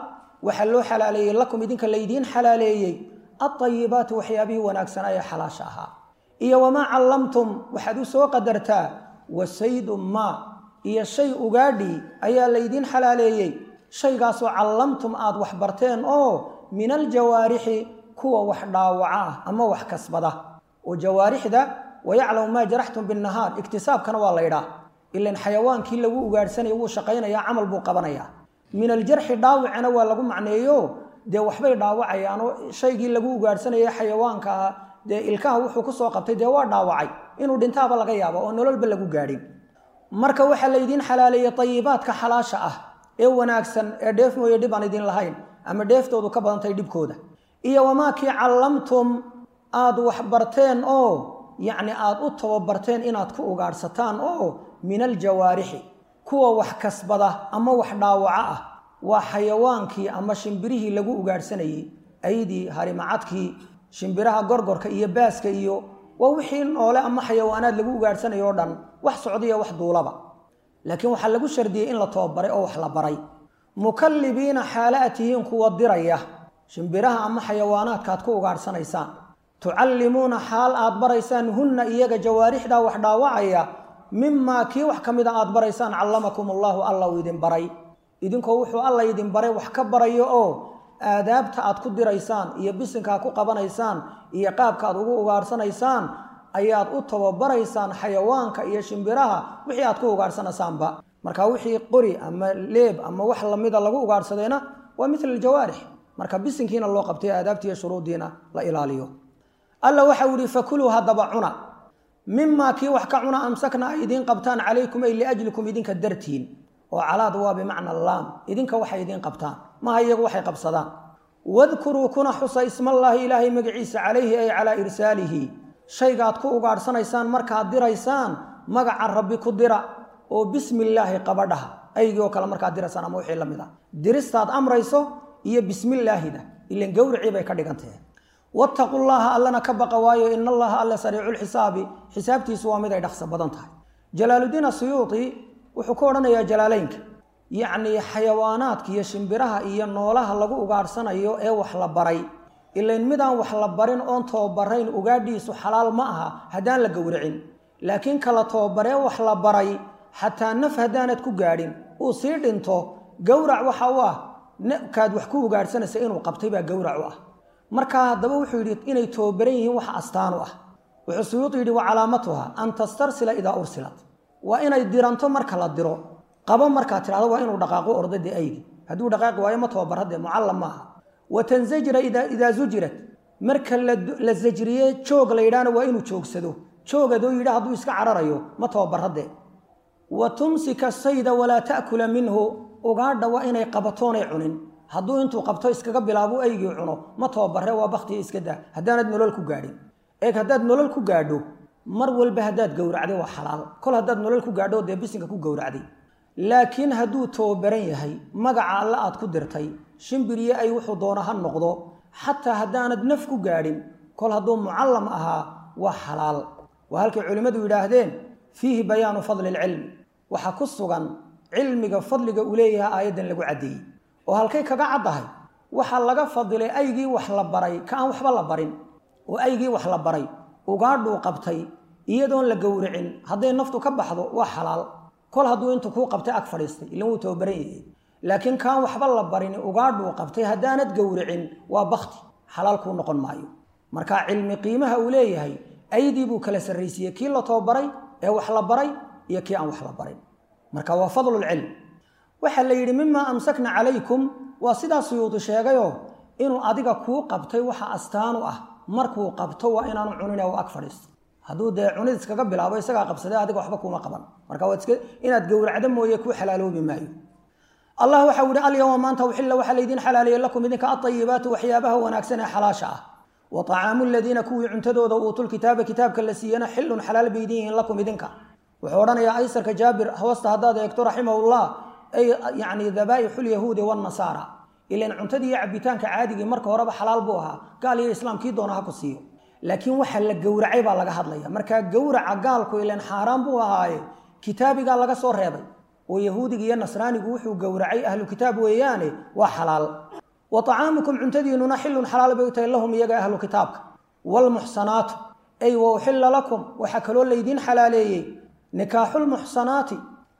waxaa loo xalaaleeyey lakum idinka laydiin xalaaleeyey alطayibaatu waxyaabihii wanaagsanaa ee xalaasha ahaa iyo wamaa callamtum waxaad u soo qadartaa wasaydu maa iyo shay ugaadhi ayaa laydiin xalaaleeyey shaygaasoo callamtum aad wax barteen oo min aljawaarixi kuwa wax dhaawaca ah ama wax kasbada oo jawaarixda wayaclamu maa jaraxtum binnahaar iktisaabkana waa laydhaa ilan xayawaankii lagu ugaadhsanaya wuu shaqaynayaa camal buu qabanayaa min aljarxi dhaawicana waa lagu macneeyo dee waxbay dhaawacayaanoo shaygii lagu ugaadhsanaya xayawaanka ah dee ilkaha wuxuu kusoo qabtay dee waa dhaawacay inuu dhintaaba laga yaabo oo nololba lagu gaadhin marka waxaa laydiin xalaaleeyey tayibaadka xalaasha ah ee wanaagsan ee dheef mooye dhib aan idin lahayn ama dheeftoodu ka badantay dhibkooda iyo wamaakii callamtum aad wax barteen oo yacni aad u tababarteen inaad ku ugaadhsataan oo min aljawaarixi kuwa wax kasbada ama wax dhaawaca ah waa xayawaankii ama shimbirihii lagu ugaadhsanayey aydii harimacadkii shimbiraha gorgorka iyo baaska iyo waa wixii noole ama xayawaanaad lagu ugaadhsanayo o dhan wax socdaiyo wax duulaba laakiin waxaa lagu shardiyey in la tababaray oo wax la baray mukallibiina xaala a tihiin kuwa diraya shimbiraha ama xayawaanaadka aad ku ugaadhsanaysaan tucallimuuna xaal aad baraysaan hunna iyaga jawaarixdaa wax dhaawacaya mimaa kii wax ka mida aad baraysaan callamakum allaahu alla uu idin baray idinkoo wuxuu alla idin baray wax ka barayo oo aadaabta aad ku diraysaan iyo bisinka aad ku qabanaysaan iyo qaabka aad ugu ugaadhsanaysaan ayaad u tababaraysaan xayawaanka iyo shimbiraha wixii aad ku ugaadhsanaysaanba marka wixii qori ama leeb ama wax lamida lagu ugaadhsadayna waa mila aljawaarix marka bisinkiina loo qabtay aadaabtiiyo shuruuddiina la ilaaliyo alla waxau ihi fakuluu haddaba cuna mimaa kii wax ka cuna amsakna ay idiin qabtaan calaykum ay liajlikum idinka dartiin oo calaad waa bimacna laam idinka waxay idiin qabtaan maha iyagu waxay qabsadaan wadkuruu kuna xusa ismallaahi ilaahay magaciisa calayhi ay calaa irsaalihi shaygaad ku ugaadhsanaysaan markaad diraysaan magaca rabbi ku dira oo bismillaahi qabadhaha aygii oo kale markaad diraysaan ama wixii la mid a diristaad amrayso iyo bismillaahida ilan gowricii bay ka dhigantahe wattaqu llaha allana ka baqa waayo in allaha alle sariiculxisaabi xisaabtiisu waa mid ay dhaqso badan tahay jalaaludiin asuyuuti wuxuu ku odhanayaa jalaaleynka yacnii xayawaanaadka iyo shimbiraha iyo noolaha lagu ugaadhsanayo ee wax la baray ilayn midaan wax la barin oon tababarayn ugaadhiisu xalaal ma aha haddaan la gowracin laakiin kala tababaree wax la baray xataa naf haddaanad ku gaadhin uu sii dhinto gowrac waxa u ah kaad wax ku ugaadhsanaysa inuu qabtay baa gowrac u ah markaa haddaba wuxuu yidhi inay tababaran yihiin wax astaan u ah wuxuu suyuudu yidhi wa calaamatuha an tastarsila idaa ursilat waa inay diranto marka la diro qabo markaad tidhahdo waa inuu dhaqaaqo orda dee aydi hadduu dhaqaaqi waayo ma tababar haddee mucallam maaha wa tansajira idaa zujirat marka la sajriye joog la yidhaahna waa inuu joogsado joogadoo yidha hadduu iska cararayo ma tababar haddee wa tumsika sayda walaa ta'kula minhu ugaadha waa inay qabatoonay cunin hadduu intuu qabto iskaga bilaabo aygii cuno ma tababare waa baktiga iska daa haddaanad nolol ku gaadhin eeg haddaad nolol ku gaadho mar walba haddaad gowracday waa xalaal kol haddaad nolol ku gaadho dee bisinka ku gowracday laakiin hadduu tababaran yahay magaca alle aad ku dirtay shimbiriyo ay wuxuu doono ha noqdo xataa haddaanad naf ku gaadhin kol hadduu mucallam ahaa waa xalaal waa halkay culimmadu yidhaahdeen fiihi bayaanu fadli ilcilmi waxaa ku sugan cilmiga fadliga uu leeyahay aayaddan lagu caddeeyey oo halkay kaga caddahay waxaa laga fadilay aygii wax la baray ka aan waxba la barin oo aygii wax la baray ugaadhuu qabtay iyadoon la gowracin hadday naftu ka baxdo waa xalaal kol hadduu intuu kuu qabtay ag fadhiistay ilan wuu tababaran yahay laakiin kaan waxba la barin ugaadhuu qabtay haddaanad gowracin waa bakti xalaal kuu noqon maayo marka cilmi qiimaha uu leeyahay aydii buu kala sarraysiiyey kii la tababaray ee wax la baray iyo kii aan wax la barin marka waa fadlulcilm waxaa la yidhi mimaa amsakna calaykum waa sidaa suyuudi sheegayoo inuu adiga kuu qabtay waxa astaan u ah markuu qabto waa inaanu cunine u ag fadhiisto hadduu dee cunid iskaga bilaabo isagaa qabsadee adiga waxba kuuma qaban marka waad iska inaad gowracdo mooye kuu xalaaloobi maayo allah waxau yihi alyawma maanta uxilla waxaa laydiin xalaaleeyey lakum idinka aayibaatu waxyaabaha wanaagsan ee xalaasha ah wa طacaamu ladiina kuwii cuntadooda uutul-kitaaba kitaabka la siiyana xilun xalaal bay idin yihiin lakum idinka wuxuu odhanayaa aysarka jaabir hoosta haddaad eegto raximahullah ay yani dabaaixu lyahuudi wاnasaara ilan cuntadii iyo cabitaanka caadigii marka horeba xalaal buu ahaa gaal iyo islaamkii doona ha ku siiyo laakiin waxa la gowracay baa laga hadlaya markaa gowraca gaalku ilan xaaraan buu ahaaye kitaabigaa laga soo reebay oo yahuudiga iyo nasraanigu wuxuu gowracay ahlu kitaab weeyaane waa xalaal wa طacaamukum cuntadiinuna xilun xalaal bay u tahay lahum iyaga ahlu kitaabka wاlmuxsanaatu ay wa uxila lakum waxaa kaloo laydiin xalaaleeyey nikaaxulmuxsanaati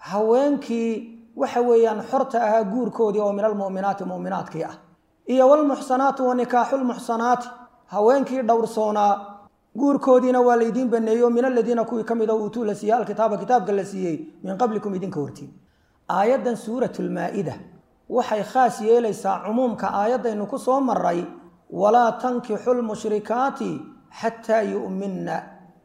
haweenkii waxa weeyaan xorta ahaa guurkoodii oo min almu'minaati mu'minaadkii ah iyo wlmuxsanaatu wa nikaaxulmuxsanaati haweenkii dhowrsoonaa guurkoodiina waa laydiin baneeyo min aladiina kuwii ka mida uutuu la siiyey alkitaaba kitaabka la siiyey min qablikum idinka hortiin aayaddan suurat lmaa-ida waxay khaas yeelaysaa cumuumka aayaddaynu ku soo maray walaa tankixu lmushrikaati xataa yu'minna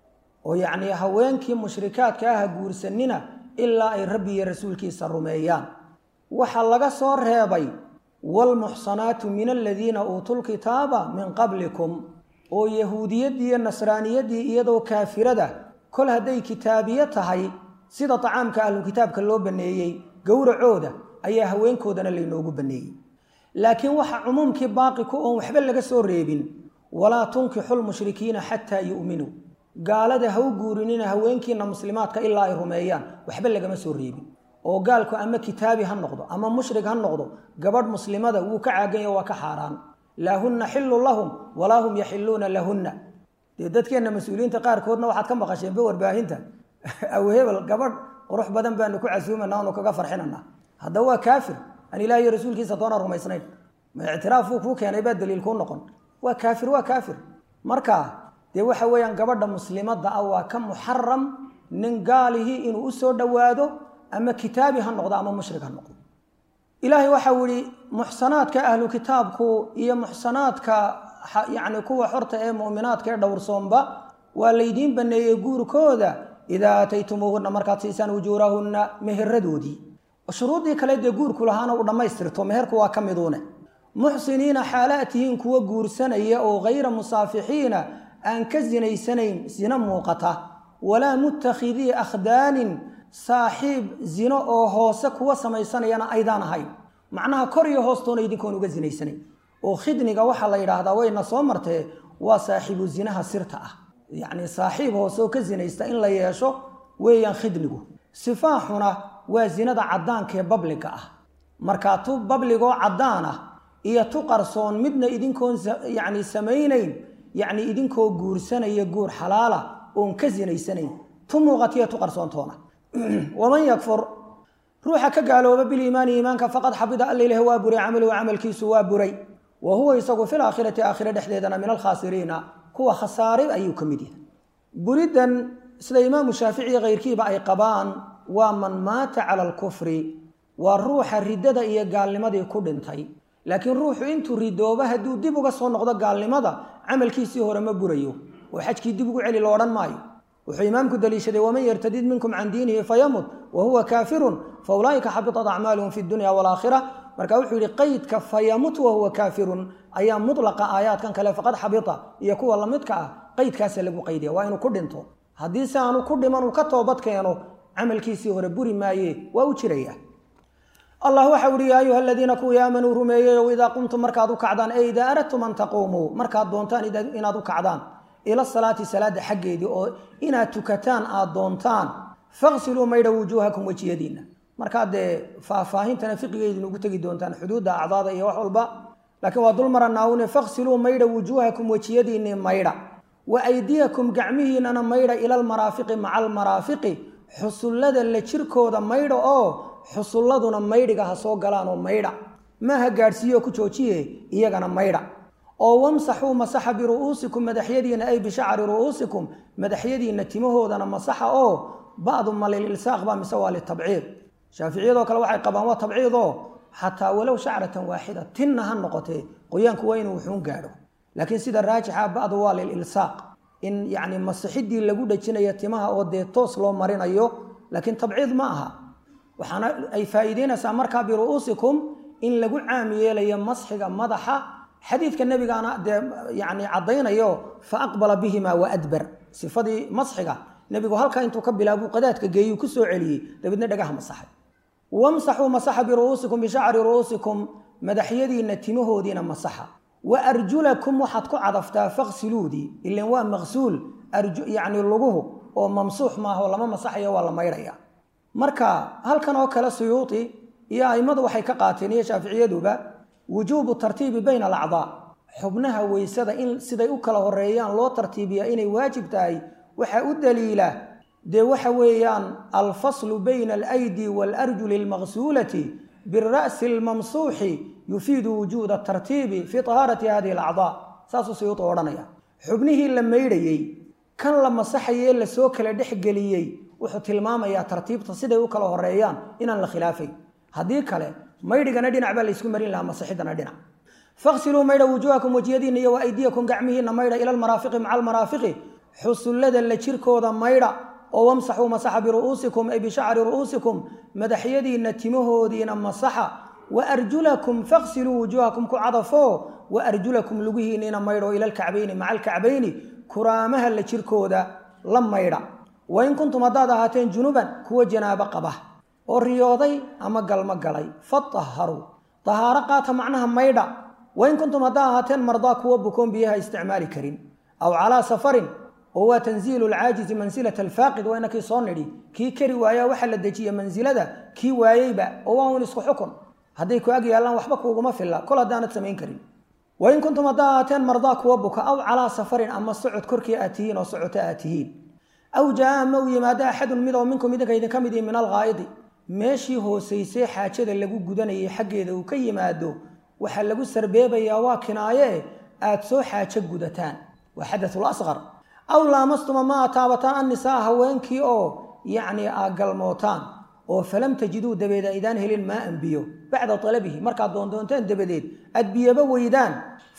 oo yacnii haweenkii mushrikaadka aha guursanina ilaa ay rabbi iyo rasuulkiisa rumeeyaan waxaa laga soo reebay waalmuxsanaatu min aladiina uutuu lkitaaba min qablikum oo yahuudiyaddii iyo nasraaniyaddii iyadoo kaafirada kol hadday kitaabiye tahay sida tacaamka ahlukitaabka loo baneeyey gowracooda ayaa haweenkoodana laynoogu baneeyey laakiin waxa cumuumkii baaqi ku oon waxba laga soo reebin walaa tunkixu lmushrikiina xataa yu'minuu gaalada ha u guurinina haweenkiina muslimaadka ilaa ay rumeeyaan waxba lagama soo reebin oo gaalku ama kitaabi ha noqdo ama mushrik ha noqdo gabadh muslimada wuu ka caaganya waa ka xaaraan laa hunna xilun lahum walaa hum yaxiluuna lahunna dee dadkeenna mas-uuliyiinta qaarkoodna waxaad ka maqasheenba warbaahinta awhebel gabadh qurux badan baanu ku casuumana anu kaga farxinana haddaba waa kaafir aan ilaah iyo rasuulkiisa doona rumaysnayn ma ictiraafuu kuu keenay baa daliil kuu noqon waa kaafir waa kaafir marka dee waxa weeyaan gabadha muslimadda ah waa ka muxaram nin gaalihii inuu usoo dhowaado ama kitaabi ha noqdo ama mushrik ha noqdo ilaahay waxau yihi muxsanaadka ahlu kitaabku iyo muxsanaadka yacni kuwa xorta ee mu'minaadka ee dhowrsoonba waa laydiin baneeyey guurkooda idaa aataytumuuhunna markaad siisaan ujuurahunna meheradoodii shuruuddii kale dee guurku lahaana u dhammaystirto meherku waa ka miduune muxsiniina xaalaad tihiin kuwa guursanaya oo hayra musaafixiina aan ka sinaysanayn sino muuqata walaa muttakhidii akhdaanin saaxiib zino oo hoose kuwa samaysanayana aydaan ahayn macnaha kor iyo hoostoona idinkoon uga sinaysanayn oo khidniga waxaa la yidhaahdaa wayna soo martee waa saaxiibu zinaha sirta ah yacni saaxiib hoose oo ka sinaysta in la yeesho weeyaan khidnigu sifaaxuna waa zinada caddaankaee babliga ah markaa tu babligoo caddaan ah iyo tu qarsoon midna idinkoon yacni samaynayn yacni idinkoo guursanaya guur xalaala oon ka sinaysanayn tu muuqatiya tu qarsoontoona waman yakfur ruuxa ka gaalooba biliimaani iimaanka faqad xabida alla ilaah waa buray camaluhu camalkiisu waa buray wa huwa isagu fil aakhirati aakhire dhexdeedana min alkhaasiriina kuwa khasaaray ayuu ka mid yahay buriddan sida imaamu shaafici kayrkiiba ay qabaan waa man maata cala alkufri waa ruuxa riddada iyo gaalnimadii ku dhintay laakiin ruuxu intuu ridooba hadduu dib uga soo noqdo gaalnimada camalkiisii hore ma burayo oo xajkii dib ugu celi lo odhan maayo wuxuu imaamku daliishaday waman yartadid minkum can diinihi fayamut wa huwa kaafirun fa ulaa'ika xabitat acmaaluhum fi dunya walaakhira marka wuxuu yihi qaydka fayamut wa huwa kaafirun ayaa mutlaqa aayaadkan kale faqad xabita iyo kuwa lamidka ah qaydkaasa lagu qaydaya waa inuu ku dhinto haddii si aanu ku dhiman uu ka toobad keeno camalkiisii hore buri maaye waa u jiraya allah waxau ihi yaa ayuha aladiina kuwii aamanuu rumeeyeyow idaa qumtum markaad u kacdaan e idaa aradtum an taquumuu markaad doontaan inaad u kacdaan ila salaati salaada xaggeedii oo inaad tukataan aad doontaan faqsiluu maydha wujuuhakum wejiyadiinna markaad dee faahfaahintana fiqigeydin ugu tegi doontaan xuduudda acdaada iyo wax walba laakiin waa dul maranaawune faqsiluu maydha wujuuhakum wejiyadiinni maydha wa aydiyakum gacmihiinana maydha ila almaraafiqi maca almaraafiqi xusullada la jirkooda maydha oo xusulladuna maydhiga ha soo galaan oo maydha maaha gaadhsiiyo ku joojiye iyagana maydha oo wamsaxuu masaxa biru'uusikum madaxyadiina ay bishacri ru'uusikum madaxyadiina timahoodana masaxa oo ba'du ma lililsaaq ba mise waa litabciid shaaficiyadoo kale waxay qabaan waa tabciid oo xataa walow shacratan waaxida tinna ha noqotee qoyaanku waa inuu wuxuun gaadho laakiin sida raajixa ba'du waa lililsaaq in yacni masixidii lagu dhajinayo timaha oo dee toos loo marinayo laakiin tabciid ma aha waxaana ay faa'iideynaysaa markaa biru'uusikum in lagu caam yeelayo masxiga madaxa xadiidka nebigaana dee yani caddaynayo fa aqbala bihima wa adbar sifadii masxiga nebigu halkaa intuu ka bilaabuu qadaadka geeyuu ku soo celiyey dabeedna dhagaha masaxay wamsaxuu masaxa biru'uusikum bishacri ru'uusikum madaxyadiinna timahoodiina masaxa wa arjulakum waxaad ku cadaftaa faqsiluudii ilan waa maqsuul yacni luguhu oo mamsuux maaha oo lama masaxayo waa la maydhaya marka halkan oo kale suyuuti iyo a'immadu waxay ka qaateen iyo shaaficiyaduba wujuubu tartiibi bayna alacdaa xubnaha weysada in siday u kala horeeyaan loo tartiibiyaa inay waajib tahay waxaa u daliila dee waxa weeyaan alfaslu bayna alaydi waalarjuli almaqsuulati bira'si almamsuuxi yufiidu wujuuda tartiibi fii tahaarati hadihi alacdaa saasuu siyuutu odhanaya xubnihii la maydhayey kan la masaxayee lasoo kala dhexgeliyey wuxuu tilmaamayaa tartiibta siday u kala horeeyaan inaan la khilaafayn haddii kale maydhigana dhinac baa laysku marin lahaa masixidana dhinac faqsiluu maydha wujuuhakum wejiyadiinna iyo wa aydiyakum gacmihiinna maydha ila almaraafiqi maca almaraafiqi xusullada la jirkooda maydha oo wamsaxuu masaxa biru'uusikum ay bishacri ru'uusikum madaxyadiinna timahoodiina masaxa wa arjulakum faqsiluu wujuuhakum ku cadafoo wa arjulakum lugihiinniina maydho ila alkacbayni maca alkacbayni kuraamaha la jirkooda la maydha wain kuntum haddaad ahaateen junuban kuwa janaabo qaba oo riyooday ama galmo galay fatahharuu tahaaro qaata macnaha maydha wain kuntum haddaad ahaateen mardaa kuwa bukoon biyaha isticmaali karin aw calaa safarin oo waa tanziilu alcaajizi mansilata alfaaqid waa inakii soo nidhi kii kari waayaa waxaa la dejiya mansilada kii waayeyba oo waa un isku xukun hadday ku ag yaallaan waxba kuuguma filla kol haddaanad samayn karin wain kuntum haddaa ahaateen mardaa kuwa buka aw calaa safarin ama socod korkii aad tihiin oo socoto aad tihiin aw jaa ama uu yimaado axadun mid oo minkum idinka idinka mid ihi min alghaa'idi meeshii hoosaysay xaajada lagu gudanayay xaggeeda uu ka yimaado waxaa lagu sarbeebayaa waa kinaaye aad soo xaajo gudataan waa xadatul asqar aw laamastuma ma a taabataan annisaa haweenkii oo yacni aa galmootaan oo falam tajiduu dabeed aydaan helin maa an biyo bacda talabihi markaad doondoonteen dabadeed aad biyaba weydaan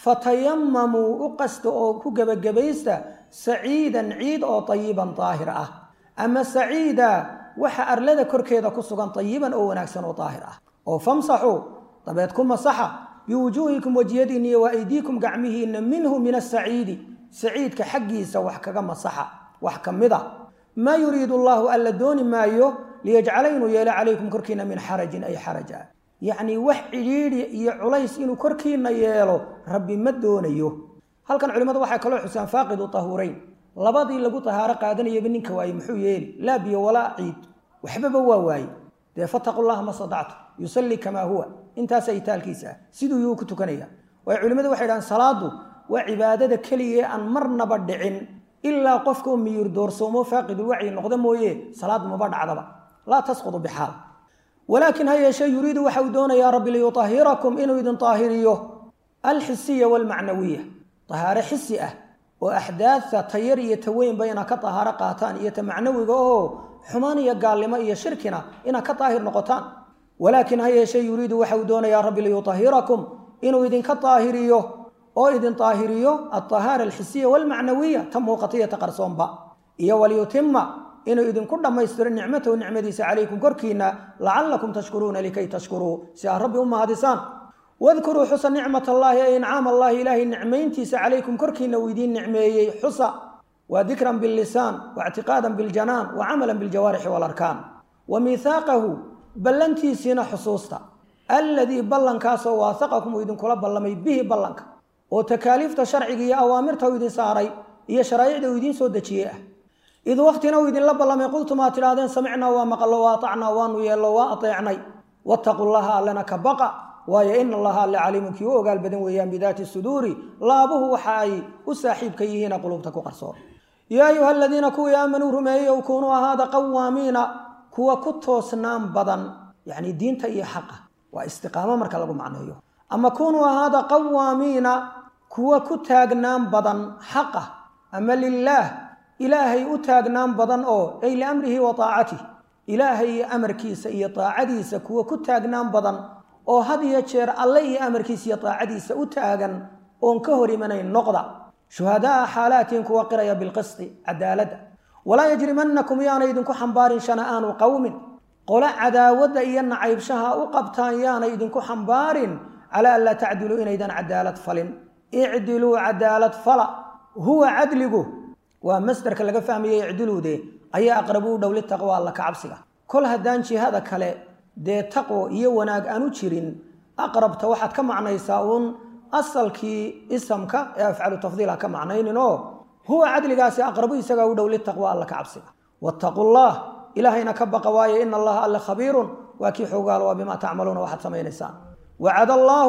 fatayamamuu u qasta oo ku gebagabaysta saciidan ciid oo tayiban daahir ah ama saciida waxa arlada korkeeda ku sugan tayiban oo wanaagsan oo daahir ah oo famsaxuu dabeed ku masaxa biwujuuhikum wejiyadiinna iyo wa aydiikum gacmihiinna minhu min asaciidi saciidka xaggiisa wax kaga masaxa wax ka mid a maa yuriidu allaahu alla dooni maayo liyajcala inuu yeelo calaykum korkiina min xarajin ay xaraja yacnii wax cidhiidhi iyo culays inuu korkiina yeelo rabbi ma doonayo halkan culimmadu waxay kaloo xusaan faaqidu tahuurayn labadii lagu tahaaro qaadanayaba ninka waaye muxuu yeeli laa biyo walaa ciid waxbaba waa waaye dee fataqu llaha ma sadactu yusallii kamaa huwa intaasa itaalkiisa ah siduu yuu ku tukanaya waayo culimmadu waxay dhahaan salaadu waa cibaadada keliya aan marnaba dhicin ilaa qofka u miyir doorsoomo faaqidulwacyi noqda mooye salaad maba dhacdaba laa tasqudu bixaal walaakin ha yeeshee yuriidu waxa uu doonayaa rabbi liyutahirakum inuu idin taahiriyo alxisiya waalmacnawiya tahaaro xisi ah oo axdaadta tayar iyo taweynba inaad ka tahaaro qaataan iyo ta macnawiga oo xumaan iyo gaalnimo iyo shirkina inaad ka daahir noqotaan walaakin ha yeeshee yuriidu waxa uu doonayaa rabbi liyutahirakum inuu idinka daahiriyo oo idin daahiriyo alطahaara alxisiya waalmacnawiya ta muuqataiyo ta qarsoonba iyo waliyutima inuu idinku dhammaystiro nicmatahu nicmadiisa calaykum korkiina lacalakum tashkuruuna likay tashkuruu si aad rabbi u mahadisaan wadkuruu xusa nicmat allaahi ay incaam allahi ilaahay nicmayntiisa calaykum korkiina uu idiin nicmeeyey xusa waa dikran billisaan waictiqaadan biljanaan wa camalan biljawaarixi waalarkaan wa miihaaqahu ballantiisiina xusuusta alladii ballankaasoo waasaqakum uu idinkula ballamay bihi ballanka oo takaaliifta sharciga iyo awaamirta uu idin saaray iyo sharaa'icda uu idiin soo dejiyey ah id waktina uu idinla ballamay qultum aad tidhahdeen samicnaa waa maqallo wa atacnaa waanu yeello waa ateecnay wattaqu llaha allana ka baqa waayo ina allaha alle caliimun kii u ogaal badan weeyaan bidaati suduuri laabuhu waxa ay u saaxiibka yihiina qulubta ku qarsoon yaa ayuha aladiina kuwii aamanuu rumeeyeyow kunuu ahaada qawaamiina kuwa ku toosnaan badan yacni diinta iyo xaqa waa istiqaamo marka lagu macneeyo ama kunuu ahaada qawaamiina kuwa ku taagnaan badan xaqa ama lilaah ilaahay u taagnaan badan oo ay liamrihi wa taacatih ilaahay iyo amarkiisa iyo taacadiisa kuwa ku taagnaan badan oo had iyo jeer alle iyo amarkiisa iyo taacadiisa u taagan oon ka hor imanayn noqda shuhadaaa xaalaatiin kuwa qiraya bilqisti cadaaladda walaa yajrimanakum yaana idinku xambaarin shana'aanu qowmin qolo cadaawadda iyo nacaybshaha u qabtaan yaana idinku xambaarin calaa an laa tacdiluu inaydan cadaalad falin icdiluu cadaalad fala huwa cadligu waa masdarka laga fahmayay icdiluude ayaa aqrabu u dhow litaqwa alla ka cabsiga kol haddaan jihada kale dee taqwo iyo wanaag aanu jirin aqrabta waxaad ka macnaysaa uun asalkii isamka ee afcalu tafdiil ha ka macnaynin oo huwa cadligaasi aqrabu isagaa u dhow litaqwa alla ka cabsiga wattaqu llah ilaahayna ka baqa waaye ina allaha alle khabiirun waa kii xoogaal waa bimaa tacmaluuna waxaad samaynaysaan wacada allaahu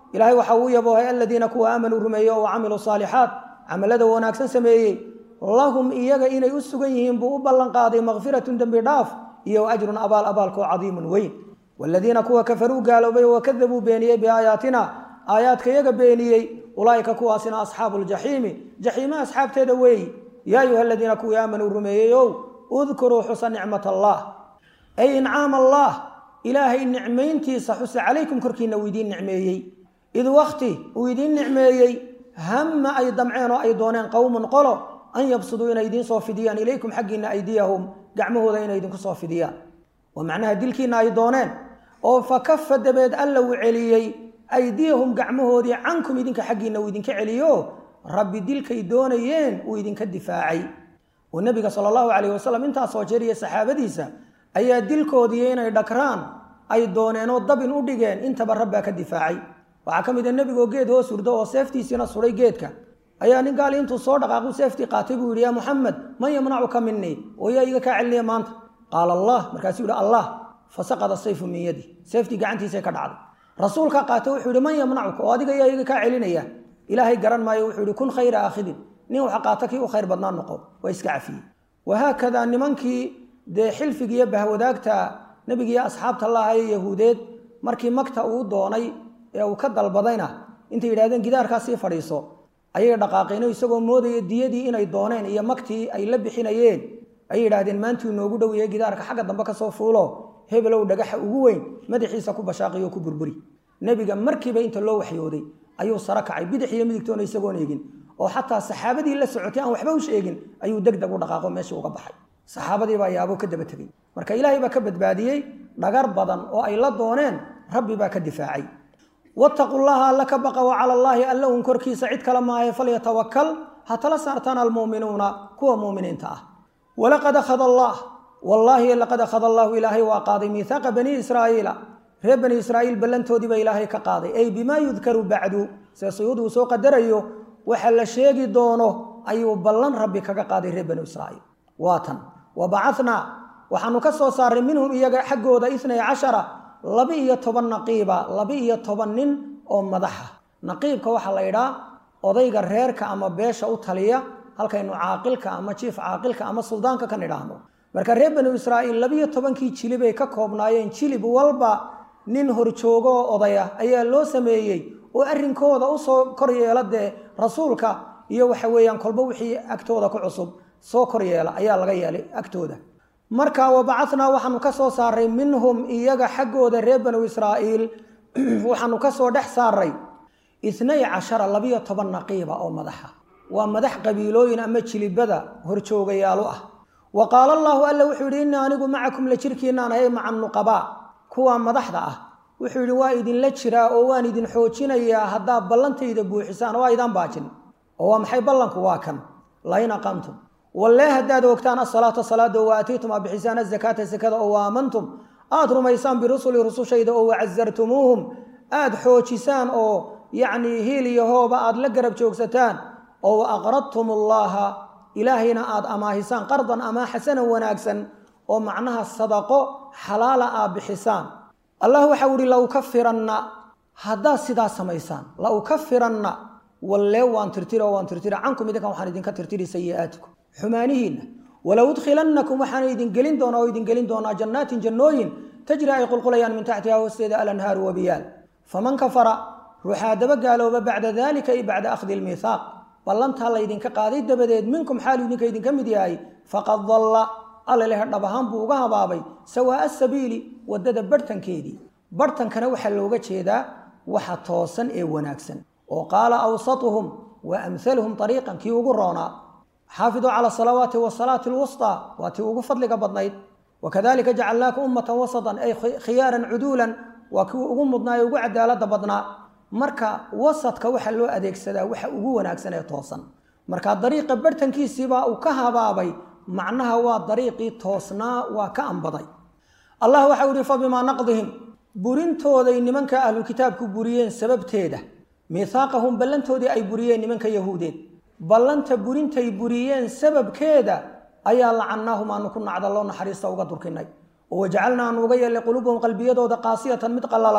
ilahay waxa uu yaboohay aladiina kuwa aamanuu rumeeyey oo camiluu saalixaat camalada wanaagsan sameeyey lahum iyaga inay u sugan yihiin buu u ballan qaaday makfiratun dembi dhaaf iyo ajrun abaal abaalkoo cadiimun weyn waladiina kuwa kafaruu gaaloobay wakadabuu beeniyey biaayaatina aayaadka iyaga beeniyey ulaa'ika kuwaasina asxaabu ljaxiimi jaxiime asxaabteeda weeyi yaa ayuha aladiina kuwii aamanuu rumeeyeyow udkuruu xusa nicmat allah ay incaam allah ilaahay nicmayntiisa xusa calaykum korkiina uu idiin nicmeeyey id wakti uu idiin nicmeeyey hamma ay damceen oo ay dooneen qowmun qolo an yabsuduu inay idiin soo fidiyaan ilaykum xaggiina aydiyahum gacmahooda inay idinku soo fidiyaan oo macnaha dilkiina ay dooneen oo fa kafa dabeed alla uu celiyey aydiyahum gacmahoodii cankum idinka xaggiina uu idinka celiyo rabbi dilkay doonayeen uu idinka difaacay oo nebiga sala allahu calayh wasalam intaasoo jeer iyo saxaabadiisa ayaa dilkoodiiyo inay dhakraan ay dooneenoo dabin u dhigeen intaba rabbaa ka difaacay waxaa ka mid a nebigoo geed hoos hurdo oo seeftiisiina suray geedka ayaa nin gaali intuu soo dhaqaaqu seeftii qaatay buu yidhi yaa muxamed man yamnacuka minii oo yaa iga kaa celiniya maanta qaala allah markaasuu yihi allah fasaqada sayfu min yadi seeftii gacantiisay ka dhacday rasuulkaa qaatay wuxuu yihi man yamnacuka oo adiga yaa iga kaa celinaya ilaahay garan maayo wuxuu yihi kun khayra aakhidin nin waxa qaata kii u khayr badnaan noqo waa iska cafiyey wahaakadaa nimankii dee xilfigiiyo bahwadaagta nebigiiyo asxaabta lahaye yahuudeed markii magta uu doonay ee uu ka dalbadayna intay yidhahdeen gidaarkaa sii fadhiiso ayay dhaqaaqeeno isagoo moodaya diyadii inay dooneen iyo magtii ay la bixinayeen ayay yidhahdeen maantuu noogu dhoweeye gidaarka xagga dambe kasoo fuulo hebelow dhagaxa ugu weyn madaxiisa ku bashaaqiyo ku burburi nebiga markiiba inta loo waxyooday ayuu saro kacay bidix iyo midigtoona isagoon eegin oo xataa saxaabadii la socotay aan waxba u sheegin ayuu deg deg u dhaqaaqo meeshii uga baxay saxaabadii baa yaabo ka daba tegey marka ilaahay baa ka badbaadiyey dhagar badan oo ay la dooneen rabbi baa ka difaacay wattaqu llaha alla ka baqa wa cala allaahi alla un korkiisa cid kale maahe falyatawakal ha tala saartaan almu'minuuna kuwa mu'miniinta ah walaqad akhada allah wallaahi laqad akhada allahu ilaahay waa qaaday miihaaqa bani israa'iila reer bani israa'iil ballantoodii baa ilaahay ka qaaday ay bimaa yudkaru bacdu see suyuud uu soo qadarayo waxa la sheegi doono ayuu ballan rabbi kaga qaaday reer bani israa'iil waa tan wa bacatnaa waxaanu ka soo saaray minhum iyaga xaggooda itnay cashara laba-iyo toban naqiiba laba-iyo toban nin oo madaxa naqiibka waxaa la yidhaa odayga reerka ama beesha u taliya halkaynu caaqilka ama jiif caaqilka ama suldaanka kan idhaahno marka reer banu israa'iil labiyo tobankii jilibay ka koobnaayeen jilib walba nin horjoogo oo odaya ayaa loo sameeyey oo arrinkooda usoo kor yeela dee rasuulka iyo waxa weeyaan kolba wixii agtooda ku cusub soo kor yeela ayaa laga yeelay agtooda marka wabacatnaa waxaanu ka soo saaray minhum iyaga xaggooda reer banu israa'iil waxaanu ka soo dhex saaray itnay cashara labiyo toban naqiiba oo madaxa waa madax qabiilooyin ama jilibada horjoogayaalu ah wa qaala allaahu alla wuxuu yidhi innii anigu macakum la jirkiinaan ahay maca nuqabaa kuwa madaxda ah wuxuu yidhi waa idinla jiraa oo waan idin xoojinayaa haddaad ballantayda buuxisaan oo aydaan baajin oo waa maxay ballanku waa kan lain aqamtum wallee haddaad ogtaan asalaata salaada oo waatiitum aad bixisaan azakaata sakada oo waamantum aada rumaysaan birusuli rusushayda oo wacasartumuuhum aada xoojisaan oo yacnii hiil iyo hooba aada la garab joogsataan oo wa aqradtum ullaaha ilaahayna aada amaahisaan qardan amaa xasanan wanaagsan oo macnaha sadaqo xalaala aad bixisaan allah waxau ihi la ukafiranna haddaad sidaa samaysaan la ukafiranna wallee waan tirtira oo waan tirtira cankum idinkan waxaan idinka tirtiri sayi'aatikum xumaanihiinna walow udkhilannakum waxaana idin gelin doonaa oo idin gelin doonaa jannaatin jannooyin tajri ay qulqulayaan min taxtiha hoosteeda alanhaaru wabiyaal faman kafara ruuxaa daba gaalooba bacda dalika ay bacda akhdi lmiithaaq ballantaa laydinka qaaday dabadeed minkum xaalu idinka idinka mid yahay faqad dalla alla leh dhab ahaan buu uga habaabay sawaa'a sabiili waddada barhtankeedii barhtankana waxaa looga jeedaa waxa toosan ee wanaagsan oo qaala awsatuhum wa amhaluhum ariiqan kii ugu roonaa xaafiduu cala asalawaati wasalaati alwusطaa waa tii ugu fadliga badnayd wakadalika jacalnaaka ummatan wasatan ay khiyaaran cuduulan waa kii ugu mudnaa ee ugu cadaalada badnaa marka wasadka waxaa loo adeegsadaa waxa ugu wanaagsan ee toosan marka dariiqa barhtankiisiibaa uu ka habaabay macnaha waa dariiqii toosnaa waa ka ambaday allah waxau ihi fabimaa naqdihim burintooday nimanka ahlukitaabku buriyeen sababteeda miihaaqahum ballantoodii ay buriyeen nimanka yahuudeed ballanta burintay buriyeen sababkeeda ayaa lacannaahum aanu ku nacda loo naxariista uga durkinay oo wajacalna aanu uga yeelay quluubahum qalbiyadooda qaasiyatan mid qallalan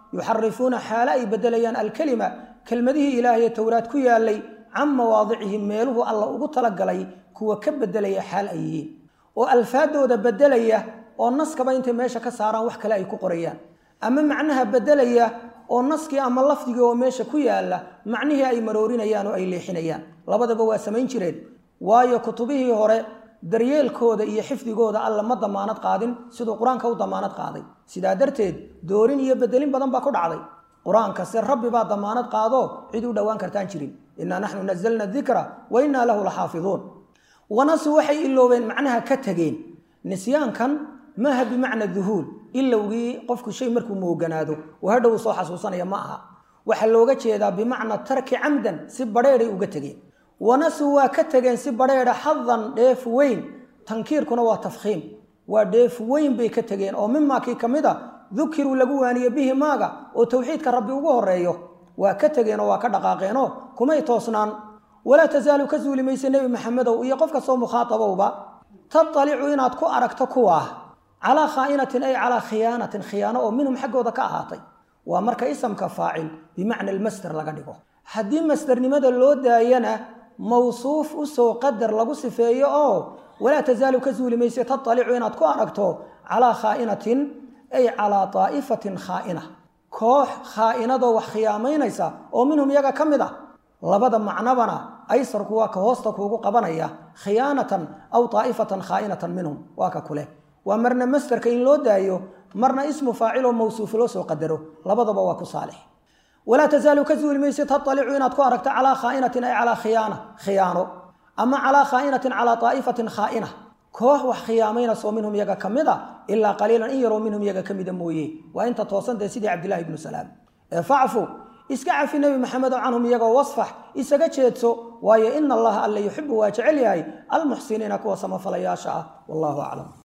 yuxarifuuna xaalo ay bedelayaan alkelima kelmadihii ilaahaye towraad ku yaalay can mawaadicihi meeluhu alla ugu talagalay kuwa ka bedelaya xaal ay yihiin oo alfaadooda bedelaya oo naskaba intay meesha ka saaraan wax kale ay ku qorayaan ama macnaha bedelaya oo naskii ama lafdigii oo meesha ku yaala macnihii ay maroorinayaan oo ay leexinayaan labadaba waa samayn jireen waayo kutubihii hore daryeelkooda iyo xifdigooda alla ma damaanad qaadin siduu qur-aanka u damaanad qaaday sidaa darteed doorin iyo bedelin badan baa ku dhacday qur-aankase rabbi baa damaanad qaado cid u dhowaan kartaan jirin innaa naxnu nazalna dikra wa innaa lahu laxaafiduun wanasu waxay iloobeen macnaha ka tegeen nisyaankan maaha bimacna duhuul ilowgii qofku shay markuu mooganaado oo hadhow soo xasuusanaya ma aha waxaa looga jeedaa bimacna tarki camdan si badheeday uga tegeen wanasu waa ka tegeen si badheedha xadan dheef weyn tankiirkuna waa tafkhiim waa dheef weyn bay ka tegeen oo mimaa kii ka mid a dukiruu lagu waaniye bihi maaga oo towxiidka rabbi ugu horeeyo waa ka tegeenoo waa ka dhaqaaqeenoo kumay toosnaan walaa tasaalu ka suuli mayse nebi maxamedow iyo qof kastoo mukhaatabowba tatalicu inaad ku aragto kuwaa calaa khaa'inatin ay calaa khiyaanatin khiyaano oo minhum xaggooda ka ahaatay waa marka isamka faacil bimacna almasder laga dhigo haddii masdernimada loo daayana mawsuuf usoo qadar lagu sifeeyo oo walaa tasaalu ka suuli mayse tatalicu inaad ku aragto calaa khaa'inatin ay calaa daa'ifatin khaa'ina koox khaa'inadoo wax khiyaamaynaysa oo minhum iyaga ka mid ah labada macnabana aysarku waa ka hoosta kuugu qabanaya khiyaanatan aw daa'ifatan khaa'inatan minhum waa ka kuleh waa marna masderka in loo daayo marna ismu faaciloo mawsuuf loo soo qadaro labadaba waa ku saalix walaa tasaalu ka suuli mayse tatalicu inaad ku aragto calaa khaa'inatin ay calaa khiyaana khiyaano ama calaa khaa'inatin calaa daa'ifatin khaa'ina koox wax khiyaamaynasoo minhum iyaga ka mid a ilaa qaliilan in yaroo minhum iyaga ka mida mooye waa inta toosantee sidii cabdillahi ibnu salaam ee facfu iska cafi nebi maxamedo canhum iyagoo wasfax isaga jeedso waayo ina allaha alla yuxibu waa jecel yahay almuxsiniina kuwa samafalayaasha ah wallahu aclam